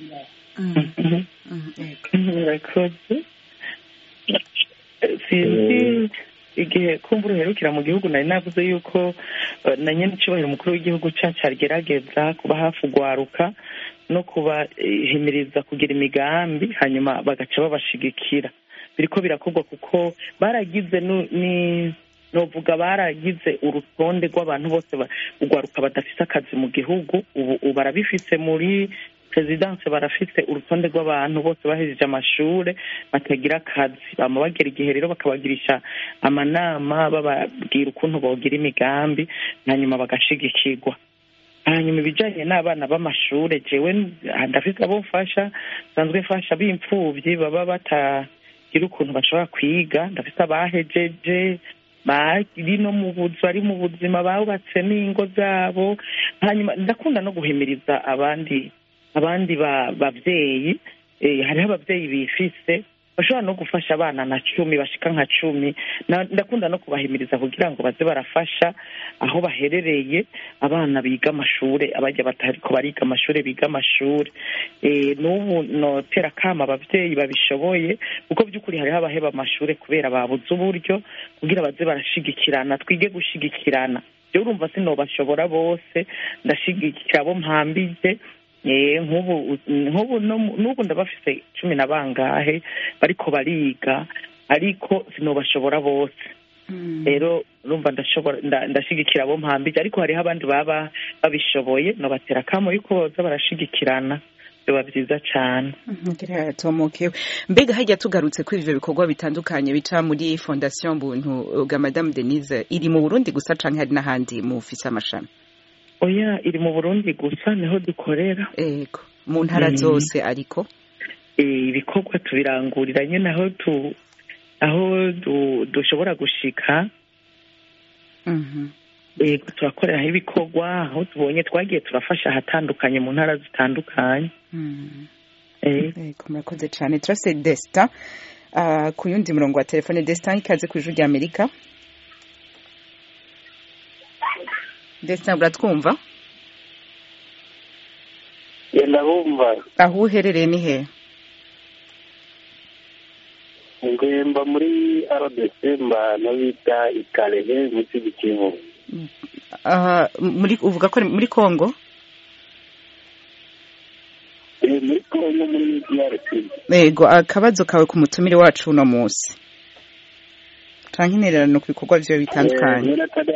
murakoze sinzi igihe kumva uruherukira mu gihugu nari navuze yuko na nyine icyubahiro umukuru w'igihugu cyacu agerageza kuba hafi ugwaruka no kubahimiriza kugira imigambi hanyuma bagaca babashigikira biriko birakorwa kuko baragize ni novuga baragize urutonde rw'abantu bose ugwaruka badafite akazi mu gihugu ubu barabifise muri perezidanse barafise urutonde rw'abantu bose bahejeje amashure batagira akazi bama bagera igihe rero bakabagirisha amanama bababwira ukuntu bogira imigambi hanyuma bagashigikirwa hanyuma ibijanye n'abana b'amashure jewe ndafise abo mfasha nsanzwe mfasha b'imfuvyi baba batagira ukuntu bashobora kwiga ndafise abahejeje bari no mu buzi bari mu buzima bubatse n'ingo zabo hanyuma ndakunda no guhimiriza abandi abandi babyeyi hariho ababyeyi bifise bashobora no gufasha abana na cumi bashika nka cumi ndakunda no kubahimiriza kugira ngo baze barafasha aho baherereye abana biga amashure abajya batariko bariga amashure biga amashure n'ubu notera akama abavyeyi babishoboye kuko by'ukuri hariho abaheba amashure kubera babuze uburyo kugira baze barashigikirana twige gushigikirana rero urumva sinobashobora bose ndashigikira abo mpambije nk'ubu nk'ubu n'ubu ndabafise cumi na bangahe bariko bariga ariko sinobashobora bose rero urumva ndashigikira abo mpambije ariko hariho abandi baba babishoboye nobatera akamo yuko boza barashigikirana biba byiza cyane tomokewe mbega hajya tugarutse kuri ivyo bikorwa bitandukanye bica muri fondation buntu bwa madame denise iri mu burundi gusa canke hari n'ahandi mufise amashami oya iri mu burundi gusa niho dukorera ego mu ntara zose ariko ibikorwa tubirangurira nyine aho tu aho dushobora gushika yego turakoreraho ibikorwa aho tubonye twagiye turafasha ahatandukanye mu ntara zitandukanye yego murakoze cyane turase desita ku yundi murongo wa telefone desita ikaze ku ijwi ry'amerika ndetse uratwumva yenda bumva aho uherereye ni he ngwemba muri rdc mbana bita ikarehe munsi y'ikivu muri uvuga ko muri congo muri congo muri drc yego akabazo kawe ku mutumire wacu uno munsi canke intererano ku bikorwa vyo bitandukanye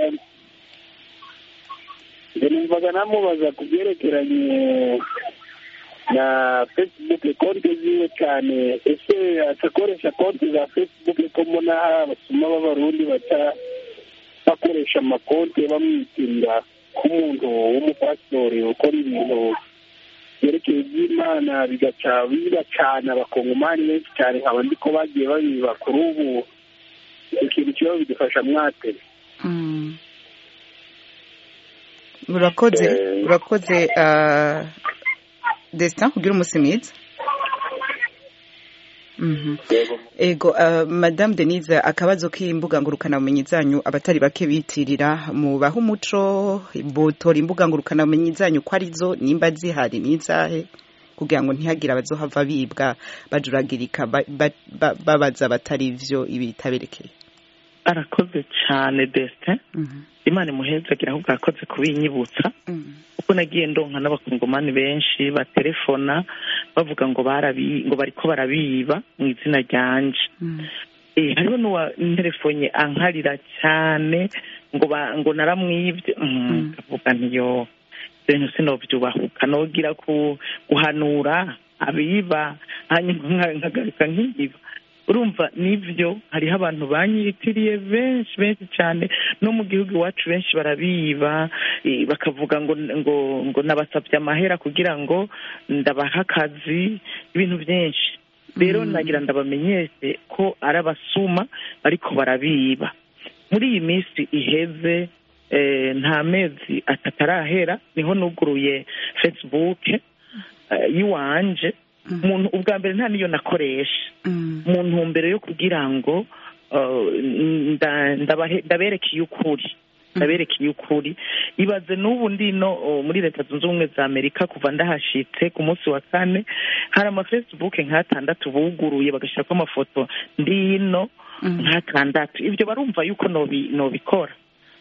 numvaga namubaza ku byerekeranye na facebook konti ziwe cyane ese atakoresha konti za facebook ko mbona basoma b'abarundi baca bakoresha amakonti bamwitirira k'umuntu w'umupasitori ukora ibintu byerekeye iby'imana bigaca bibacana abakongomani benshi cyane nkaba ndi ko bagiye babiba kuri ubu ikintu kiba bidufasha mwate urakoze urakoze desita kugira umunsi mwiza ego madamu denise akabazo k'imbuga ngurukanabumenyi zanyu abatari bake bitirira mubaha umuco botora imbuga ngurukanabumenyi zanyu ko arizo nimba zihari n'izahe kugira ngo ntihagire abazohava bibwa bajuragirika babaza batari ivyo ibitaberekeye arakoze cyane desite imana imuhezagira ahubwo arakoze kubinyibutsa kuko nagiye ndonka n'abakongomani benshi batelefona bavuga ngo barabi ngo bariko barabiba mu izina ryanje hariho n'uwaterefonye ankarira cyane ngo ngo naramwibye akavuga ntiyo ibintu sinobyubahuka nogira guhanura abiba hanyuma nkagaruka nk'ibiba urumva nibyo hariho abantu banyitiriye benshi benshi cyane no mu gihugu iwacu benshi barabiba bakavuga ngo ngo ngo nabasabye amahera kugira ngo ndabaha akazi ibintu byinshi rero nagira ndabamenyeshe ko ari abasuma ariko barabiba muri iyi minsi iheze nta mezi atatu arahera niho nuguruye fesibuke y'iwanje umuntu ubwa mbere nta niyo nakoresha mu ntumbero yo kugira ngo ndaberekeye ukuri ndaberekeye ukuri ibaze n'ubu ndino muri leta zunze ubumwe za amerika kuva ndahashitse ku munsi wa kane hari amafesibuke nk'atandatu buguruye bagashyirako amafoto ndino nk'atandatu ibyo barumva yuko nobikora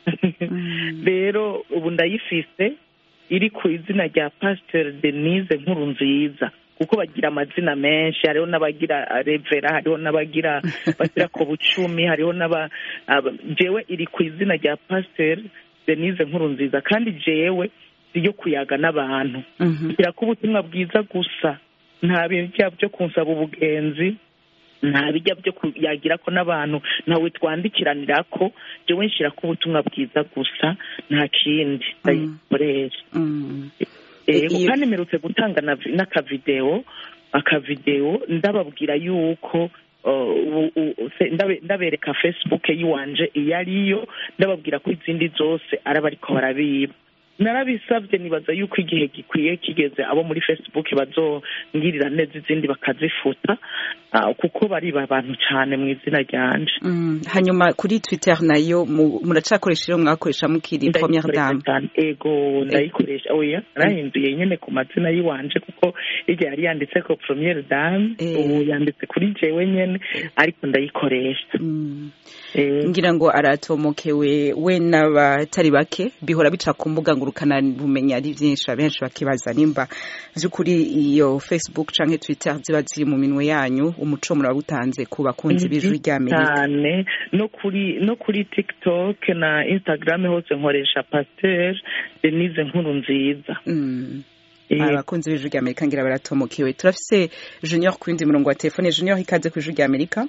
rero ubu ndayifise iri ku izina rya pasiteri denise nkuru nziza kuko bagira amazina menshi hariho n'abagira revera hariho n'abagira bashyira ku bucumi hariho n'aba jewe iri ku izina rya pasiteri denise nkuru nziza kandi jewe yo kuyaga n'abantu kugira ko ubutumwa bwiza gusa nta bijya byo kunsaba ubugenzi nta bijya byo kuyagira ko n'abantu ntawe twandikiranira ko jewe nshyira ko ubutumwa bwiza gusa nta kindi ndayikoresha kandi mperutse gutanga n'akavidewo akavidewo ndababwira yuko ndabereka facebook y'iwanje iyo ariyo ndababwira ko izindi zose araba ariko barabiba narabisabye nibaza yuko igihe gikwiye kigeze abo muri facebook bazongirira neza izindi bakazifuta kuko bariba abantu cyane mu izina ryanje hanyuma kuri twitter nayo muracakoresha iyo mwakoresha mukiri première dame ego ndayikoresha oya narahinduye nyine ku mazina y'iwanje kuko irya yari yanditse ko première dame ubu yanditse kuri jewe nyene ariko ndayikoresha ngira ngo aratomokewe we n'abatari bake bihora bica ku mbuga ngurukana bumenyi ari byinshi abenshi bakibaza nimba by'ukuri iyo facebook canke twitter ziba ziri mu minwe yanyu umuco murawutanze ku bakunzi b'ijwi rya amerika cyane no kuri no kuri tiktok na instagram hose nkoresha pasteur denise nkuru nziza abakunzi b'ijwi rya amerika ngira baratomokewe turafise junior ku yindi murongo wa telefone junior ikaze ku ijwi rya amerika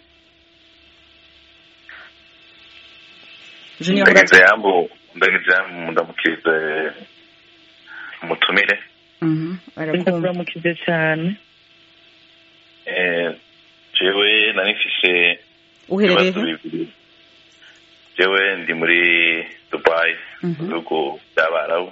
junior ndagize yambu ndagize yambu ndamukirize umutumire ndakuramukije cyane jewe nari mfise uherereye bibiri jewe ndi muri dubai mu bihugu by'abarabu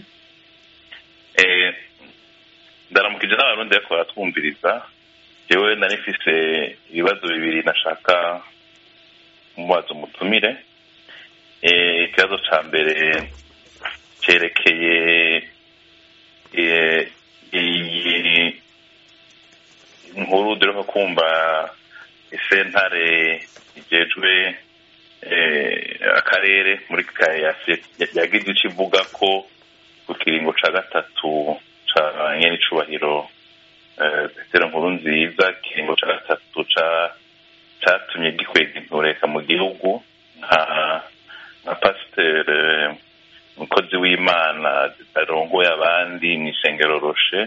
ndaramukije n'abarundi ariko baratwumviriza jewe nari mfise ibibazo bibiri nashaka mubaza umutumire ikibazo cya mbere cyerekeye iyi nkuru dore ko kumva isentare igejwe akarere muri kayasi yagize icyo ivuga ko ku kiringo cya gatatu cya nyenicubahiro petero nkuru nziza ikiringo cya gatatu cyatumye gikwega intureka mu gihugu nka nka pasiteri umukozi w'imana zitarongoye abandi mu isengero roshe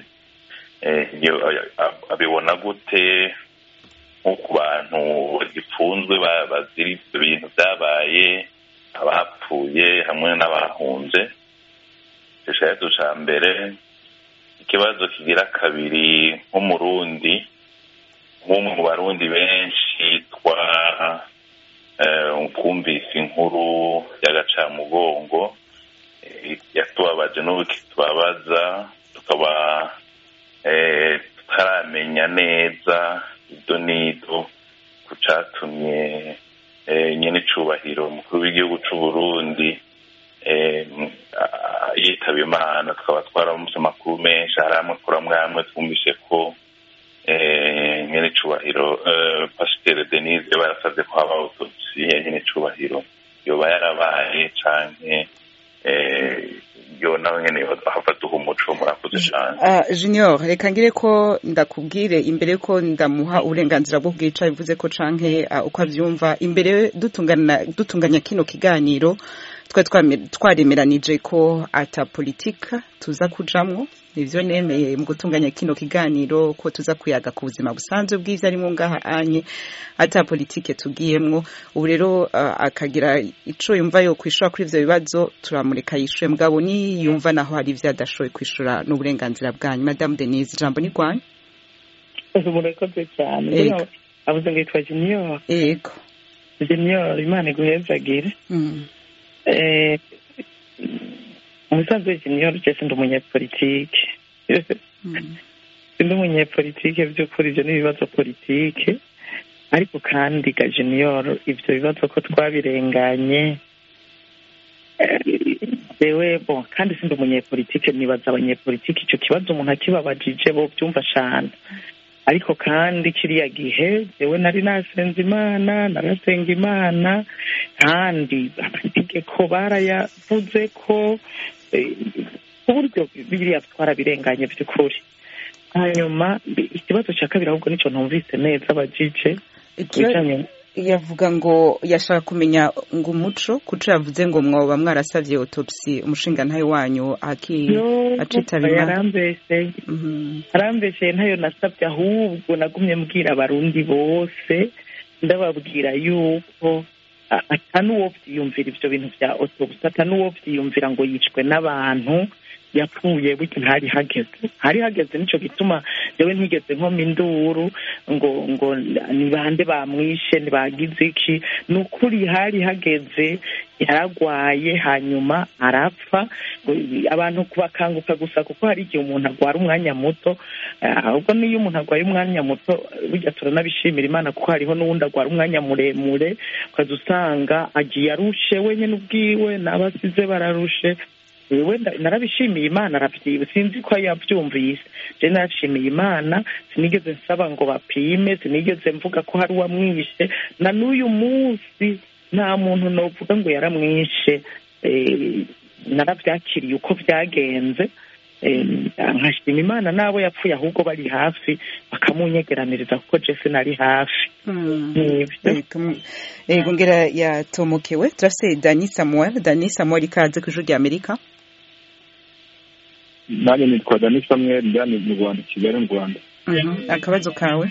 abibona gute nko ku bantu bagipfunzwe bazira ibyo bintu byabaye abapfuye hamwe n'abahunze ikibazo cya mbere ikibazo kigira kabiri nk'umurundi nk'umwe mu barundi benshi twa twumvise inkuru y'agacamugongo yatubabaje n'ubu kitubabaza tukaba tutaramenya neza ibyo n'ido ku cyatumye nyine icubahiro umukuru w'igihugu cy'u Burundi yitaba imana tukaba twaramutse amakuru menshi hari amwe kuri amwe amwe twumvise ko nyine icubahiro pasiteri denise barasabye ko haba autopsi ya nyine icubahiro yoba yarabaye canke yo nawe nyene hava duha umuco murakoze cane junior reka ngire ko ndakubwire imbere ko ndamuha uburenganzira bwo bwica bivuze ko canke uko avyumva imbere dutunganya kino kiganiro twari twaremeranije ko ata politika tuza kujamwo nivyo nemeye mu gutunganya kino kiganiro ko tuza kuyaga ku buzima busanzwe bwiza arimo ngaha anye ata politike tugiyemwo ubu rero uh, akagira ico yumva yo kwishura kuri ivyo bibazo turamureka yishuye mugabo ni yumva naho hari ivyo adashoboye kwishura n'uburenganzira bwanyu madame denise ijambo ni rwanyu murakoze cyane avuze ngo yitwa junior yego junior imana iguhezagire umusanzu junior jese ndi umunyepolitike ndi umunyepolitike by'ukuri ibyo ni ibibazo politike ariko kandi ga junior ibyo bibazo ko twabirenganye yewe bo kandi sindi umunyepolitike nibaza abanyepolitike icyo kibazo umuntu akibabajije bo byumva cyane ariko kandi kiriya gihe yewe nari nasenze imana narasenga imana kandi amategeko barayavuze ko ku buryo biriya twarabirenganye by'ukuri hanyuma ikibazo cya kabiri ahubwo nicyo ntumvise neza abajije yavuga ngo yashaka kumenya ngo umuco kuco yavuze ngo mwoba mwarasavye autopsy umushinga ntayo wanyu acitaba yarambeshe arambeshe ntayo nasabye ahubwo nagumye mbwira abarundi bose ndababwira yuko ata n'uwo vyiyumvira ivyo bintu vya autopsy ata n'uwo vyiyumvira ngo yicwe n'abantu yapfuye burya ntari hageze hari hageze nicyo gituma yewe ntigeze nkoma induru ngo ngo ni bande bamwishe ntibagize iki ni ukuri hari hageze yaragwaye hanyuma arapfa abantu bakanguka gusa kuko hari igihe umuntu agwara umwanya muto ahubwo n'iyo umuntu agwaye umwanya muto burya turanabishimira imana kuko hariho n'uwundi agwara umwanya muremure ukaza usanga agiye arushe wenyine ubwiwe n'abasize bararushe wenda narabishimiye imana arabyiba sinzi ko yabyumvise je narashimiye imana sinigeze nsaba ngo bapime sinigeze mvuga ko hari uwamwishe na n'uyu munsi nta muntu novuga ngo yaramwishe narabyakiriye uko byagenze nkashima imana n'abo yapfuye ahubwo bari hafi bakamunyegeraniriza kuko jesi nari hafi yego ngera yatomokewe turafise dani samuel dani samuel ikaze ku ijuru rya amerika nanjye nitwa dani samuel njyane mu rwanda kigali mu rwanda akabazo kawe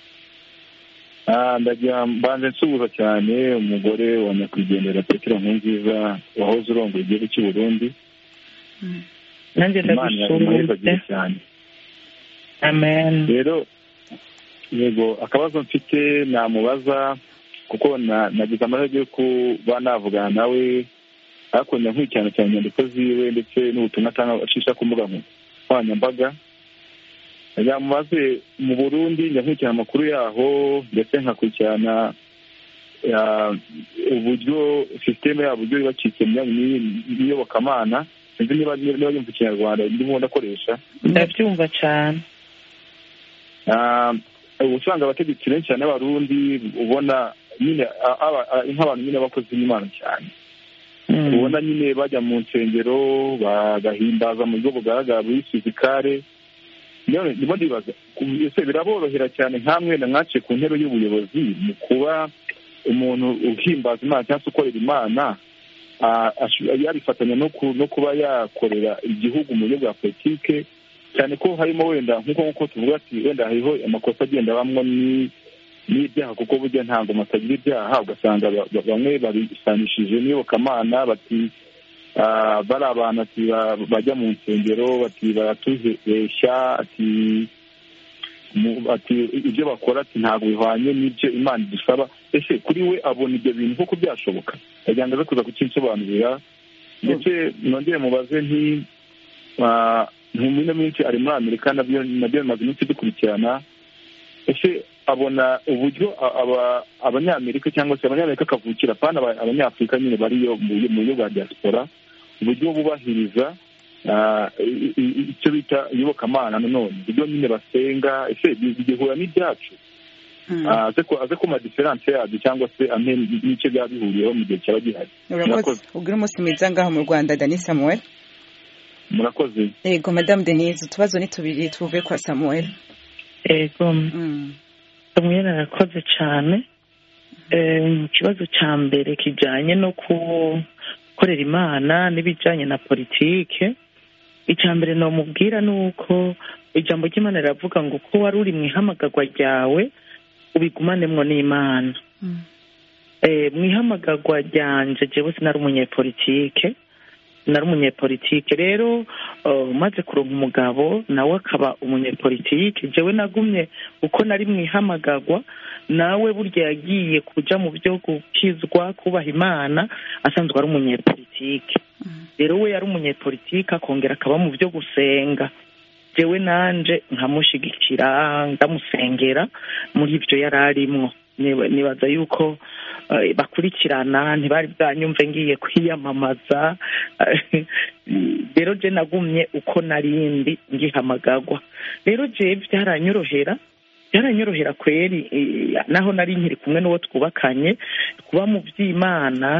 ndagira mbanze nsuhuza cyane umugore wa nyakwigendera petero nkurunziza wahoze urongoye igihugu cy'u burundi nanjye ndagusuhuze cyane amen rero yego akabazo mfite namubaza kuko nagize amahirwe yo kuba navugana nawe ariko nkurikirana cyane inyandiko ziwe ndetse n'ubutumwa atanga acisha ku mbuga nkoranyambaga yamubaze mu burundi nkurikirana amakuru yaho ndetse nkakurikirana uburyo sisiteme yabo uburyo yubakitse mu myanya n'iyobokamana sinzi niba niba yumva ikinyarwanda ndimo ndakoresha ndabyumva cyane uba usanga abategetsi benshi cyane b'abarundi ubona nyine nk'abantu nyine bakoze n'imana cyane ubona nyine bajya mu nsengero bagahimbaza mu buryo bugaragara buri fizikare ndimo ndibaza ese biraborohera cyane nkamwe na mwaciye ku ntebe y'ubuyobozi mu kuba umuntu uhimbaza imana cyangwa se ukorera imana yabifatanya no kuba yakorera igihugu mu buryo bwa politike cyane ko harimo wenda nk'uko nk'uko tuvuga ati wenda hariho amakosa agenda bamwo n'ibyaha kuko burya ntabwo matagira ibyaha ugasanga bamwe babisanishije n'iyobokamana bati bari abantu ati bajya mu nsengero bati baratuzeshya ati ati ibyo bakora ati ntabwo bihwanye n'ibyo imana idusaba ese kuri we abona ibyo bintu kuko byashoboka yagira ngo aze kuza kukinsobanurira ndetse nongere mubaze nti ino minsi ari muri amerika nabyo bimaze iminsi dukurikirana ese abona uburyo abanyamerika cyangwa se abanyamerika akavukira apana abanyafurika nyine bariyo mu buryo bwa diaspora uburyo bubahiriza icyo bita iyobokamana nanone uburyo nyine basenga ese bigihura n'ibyacu aze ko madiferanse yabyo cyangwa se amwe n'icyo byaba bihuriyeho mu gihe cyaba gihari urakoze ubwira umunsi mwiza ngaho mu rwanda dani samuel murakoze yego madamu denise utubazo ni tubiri tuvuye kwa samuel yego samuel arakoze cyane ikibazo cya mbere kijyanye no gukorera imana n'ibijyanye na politike icya mbere namubwira ni uko ijambo ry'imana riravuga ngo ko wari uri mu ihamagarwa ryawe ubigumanemwo n'imana mu ihamagarwa ryanje jewe sinari umunyepolitike nari umunyepolitike rero umaze kuronka umugabo nawe akaba umunyepolitike jewe nagumye uko nari mu ihamagarwa nawe burya yagiye kuja mu byo gukizwa kubaha imana asanzwe ari umunyepolitike rero we yari umunyepolitike akongera akaba mu byo gusenga jewe nanje nkamushigikira ndamusengera muri ibyo yari arimwo nibaza yuko bakurikirana ntibari bwanyumve ngiye kwiyamamaza rero je nagumye uko narindi ngihamagagwa rero je byaranyorohera byaranyorohera kweri naho nari nkiri kumwe n'uwo twubakanye kuba mu by'imana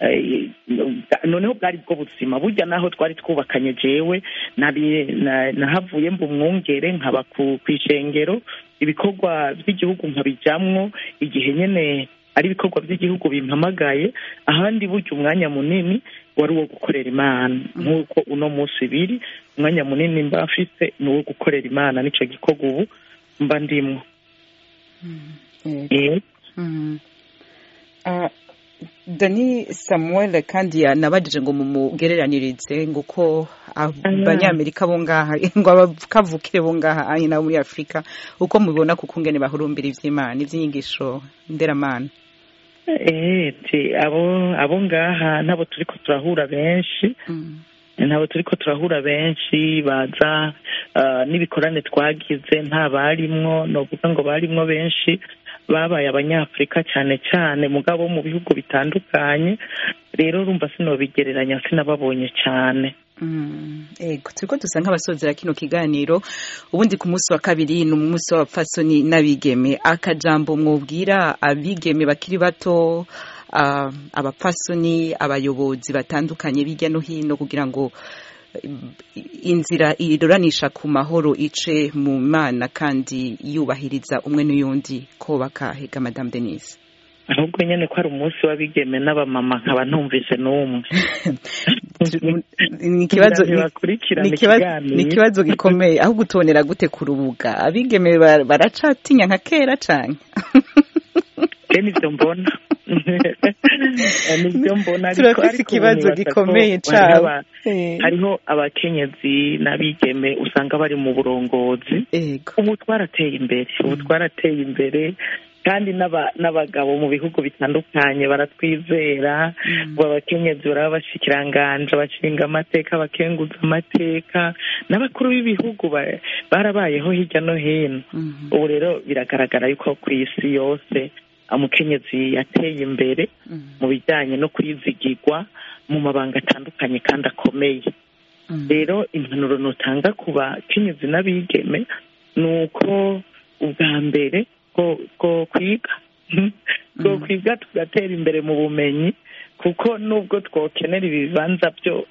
noneho bwari bwo buzima burya naho twari twubakanye jewe nahavuye mba umwungere nkaba ku ishengero ibikorwa by'igihugu nkabijyamwo igihe nyine ari ibikorwa by'igihugu bimpamagaye ahandi burya umwanya munini wari uwo gukorera imana nk'uko uno munsi biri umwanya munini mba mfite ni uwo gukorera imana nicyo gikorwa ubu mba ndimwo dani samuel kandi yanabajije ngo mumugereranirize ngo uko abanyamerika bo ngaha ngo abakavukire bo ngaha ari nabo muri afurika uko mubibona kuko ngene bahurumbira ivy'imana ivy'inyigisho nderamana abo abo ngaha nabo turiko turahura benshi ntabwo turi ko turahura benshi baza n'ibikorane twagize nta barimwo ni ukuvuga ngo barimwo benshi babaye abanyafurika cyane cyane mugabo mu bihugu bitandukanye rero urumva sinobigereranya sinababonye cyane ego turiko dusa nk'abasozera kino kiganiro ubundi ku munsi wa kabiri ni umunsi w'abapfasoni n'abigeme akajambo mwubwira abigeme bakiri bato abapfasoni abayobozi batandukanye hirya no hino kugira ngo inzira iroranisha ku mahoro ice mu mana kandi yubahiriza umwe n'uyundi ko bakahega madamu denise ahubwo nyine ko ari umunsi w'abigeme n'abamama nkaba ntumvise n'umwe ni ikibazo gikomeye aho gutonera gute ku rubuga abigeme baracatinya nka kera cyane nibyo mbona nibyo mbona turafite ikibazo gikomeye cyabo hariho abakenyezi n'abigeme usanga bari mu burongozi ubu twarateye imbere ubu twarateye imbere kandi n'abagabo mu bihugu bitandukanye baratwizera ngo abakenyezi baraba bashikiranganje bashinga amateka bakenguza amateka n'abakuru b'ibihugu barabayeho hirya no hino ubu rero biragaragara yuko ku isi yose umukenyezi yateye imbere mu bijyanye no kwizigirwa mu mabanga atandukanye kandi akomeye rero impanuro nutanga ku bakenyezi n'abigeme ni uko ubwa mbere bwo kwiga bwo kwiga tugatera imbere mu bumenyi kuko nubwo twokenera ibibanza byo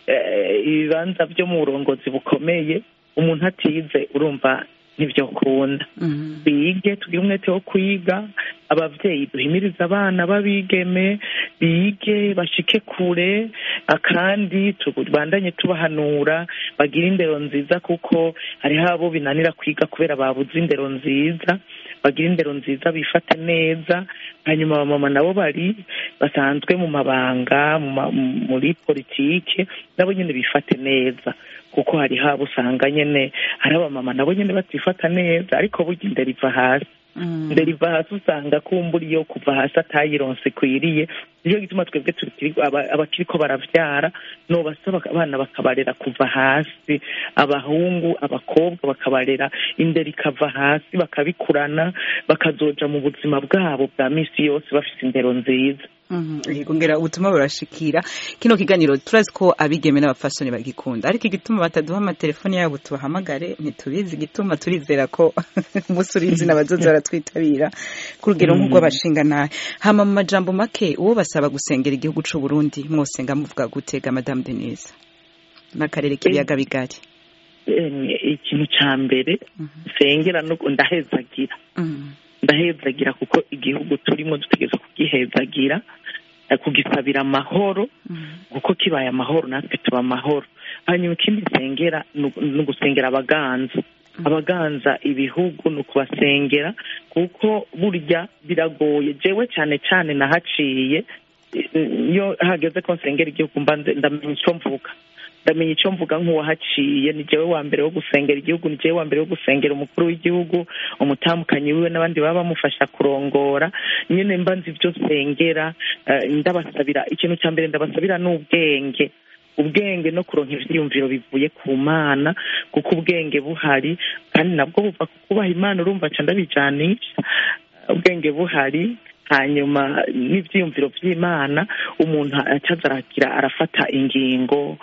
ibibanza byo mu burongozi bukomeye umuntu atize urumva ntibyo kunda bige tugire umwete wo kwiga ababyeyi duhimiriza abana babigeme bige bashike kure kandi tubandanye tubahanura bagire indero nziza kuko hariho abo binanira kwiga kubera babuze indero nziza bagira indero nziza bifate neza hanyuma abamama nabo bari basanzwe mu mabanga muri politike nabo nyine bifate neza kuko hari haba usanga nyine hari abamama nabo nyine batifata neza ariko burya indero iva hasi indero iva hasi usanga kumbura iyo kuva hasi atayironse ikwiriye nicyo gituma twebwe abakiriko barabyara nubasaba abana bakabarera kuva hasi abahungu abakobwa bakabarera indero ikava hasi bakabikurana bakazoja mu buzima bwabo bwa minsi yose bafite indero nziza ngera ubutumwa burashikira kino kiganiro turazi ko abigeme n'abafasoni bagikunda ariko igituma bataduha amatelefoni yabo tubahamagare ntitubizi igituma turizera ko umunsi uri izina abazozi baratwitabira ku rugero nk'urw'abashinga nabi hama mu majambo make uwo basaba gusengera igihugu c'u Burundi mwosenga muvuga gutega madame Denise n'akarere k'ibiyaga bigari ikintu ca mbere sengera ndahezagira ndahezagira kuko igihugu turimo dutegereza kugihezagira kugisabira amahoro kuko kibaye amahoro natwe tuba amahoro hanyuma ikindi nsengera ni ugusengera abaganza abaganza ibihugu ni ukubasengera kuko burya biragoye jewe cyane cyane nahaciye iyo hageze ko nsengera igihugu mba ndamenya icyo mvuga ndamenya icyo mvuga nk'uwahaciye ni jewe wa mbere wo gusengera igihugu ni jewe wa mbere wo gusengera umukuru w'igihugu umutamukanyi wiwe n'abandi baba bamufasha kurongora nyine mba nzi ibyo nsengera ndabasabira ikintu cya mbere ndabasabira ni ubwenge ubwenge no kuronka ivyiyumviro bivuye ku mana kuko ubwenge buhari kandi nabwo buva ku kubaha imana urumva ca ndabijanisha ubwenge buhari hanyuma n'ivyiyumviro vy'imana umuntu acaza aragira arafata ingingo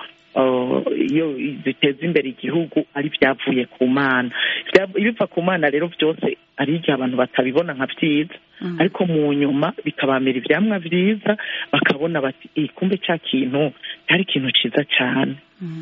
iyo ziteza imbere igihugu ari byavuye ku mana ibiva ku mana rero byose ari igihe abantu batabibona nka byiza ariko mu nyuma bikabamera ibyamwa byiza bakabona bati kumbe cya kintu cyari ikintu cyiza cyane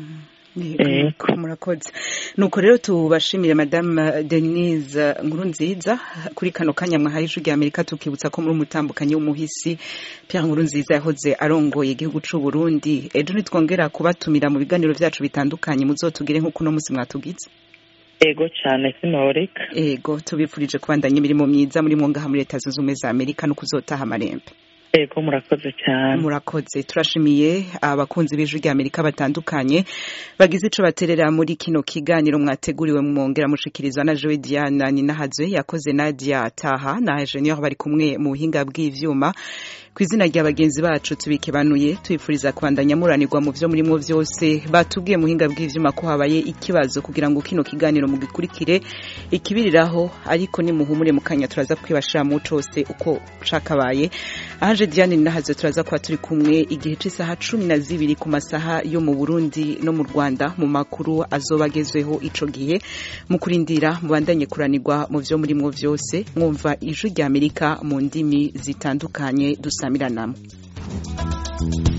murakoze nuko rero tubashimire madame denise nkuru nziza kuri kano kanya mwahaye ijwi rya amerika tukibutsa ko muri umutambukanyi w'umuhisi pierre nkuru nziza yahoze arongoye igihugu cy'u burundi ejo nitwongera kubatumira mu biganiro byacu bitandukanye muzotugire nk'uko uno munsi mwatugize ego cyane sinoreka ego tubifurije kubandanya imirimo myiza muri ngaha muri leta zunze ubumwe za amerika no kuzotaha amarembe ego murakoze cyane murakoze turashimiye abakunzi b'ijwi rya amerika batandukanye bagize ico baterera muri kino kiganiro mwateguriwe mwongera mushikirizwa na joe diana ninahazwe yakoze nadia taha na ingenieur bari kumwe mu buhinga bw'ivyuma ku izina rya bagenzi bacu tubikebanuye tubifuriza kubandanya muranirwa mu vyo murimwo vyose batubwiye mu buhinga bw'ivyuma ko habaye ikibazo kugira ngo kino kiganiro mugikurikire ikibiriraho ariko nimuhumure mu kanya turaza kwibashira mu cose uko cakabaye ahaje Diane Nahazwe turaza kuba turi kumwe igihe c'isaha cumi na zibiri ku masaha yo mu Burundi no mu Rwanda mu makuru azoba agezweho ico gihe mu kurindira mubandanye kuranirwa mu vyo murimwo vyose mwumva ijwi rya Amerika mu ndimi zitandukanye dusamiranamwe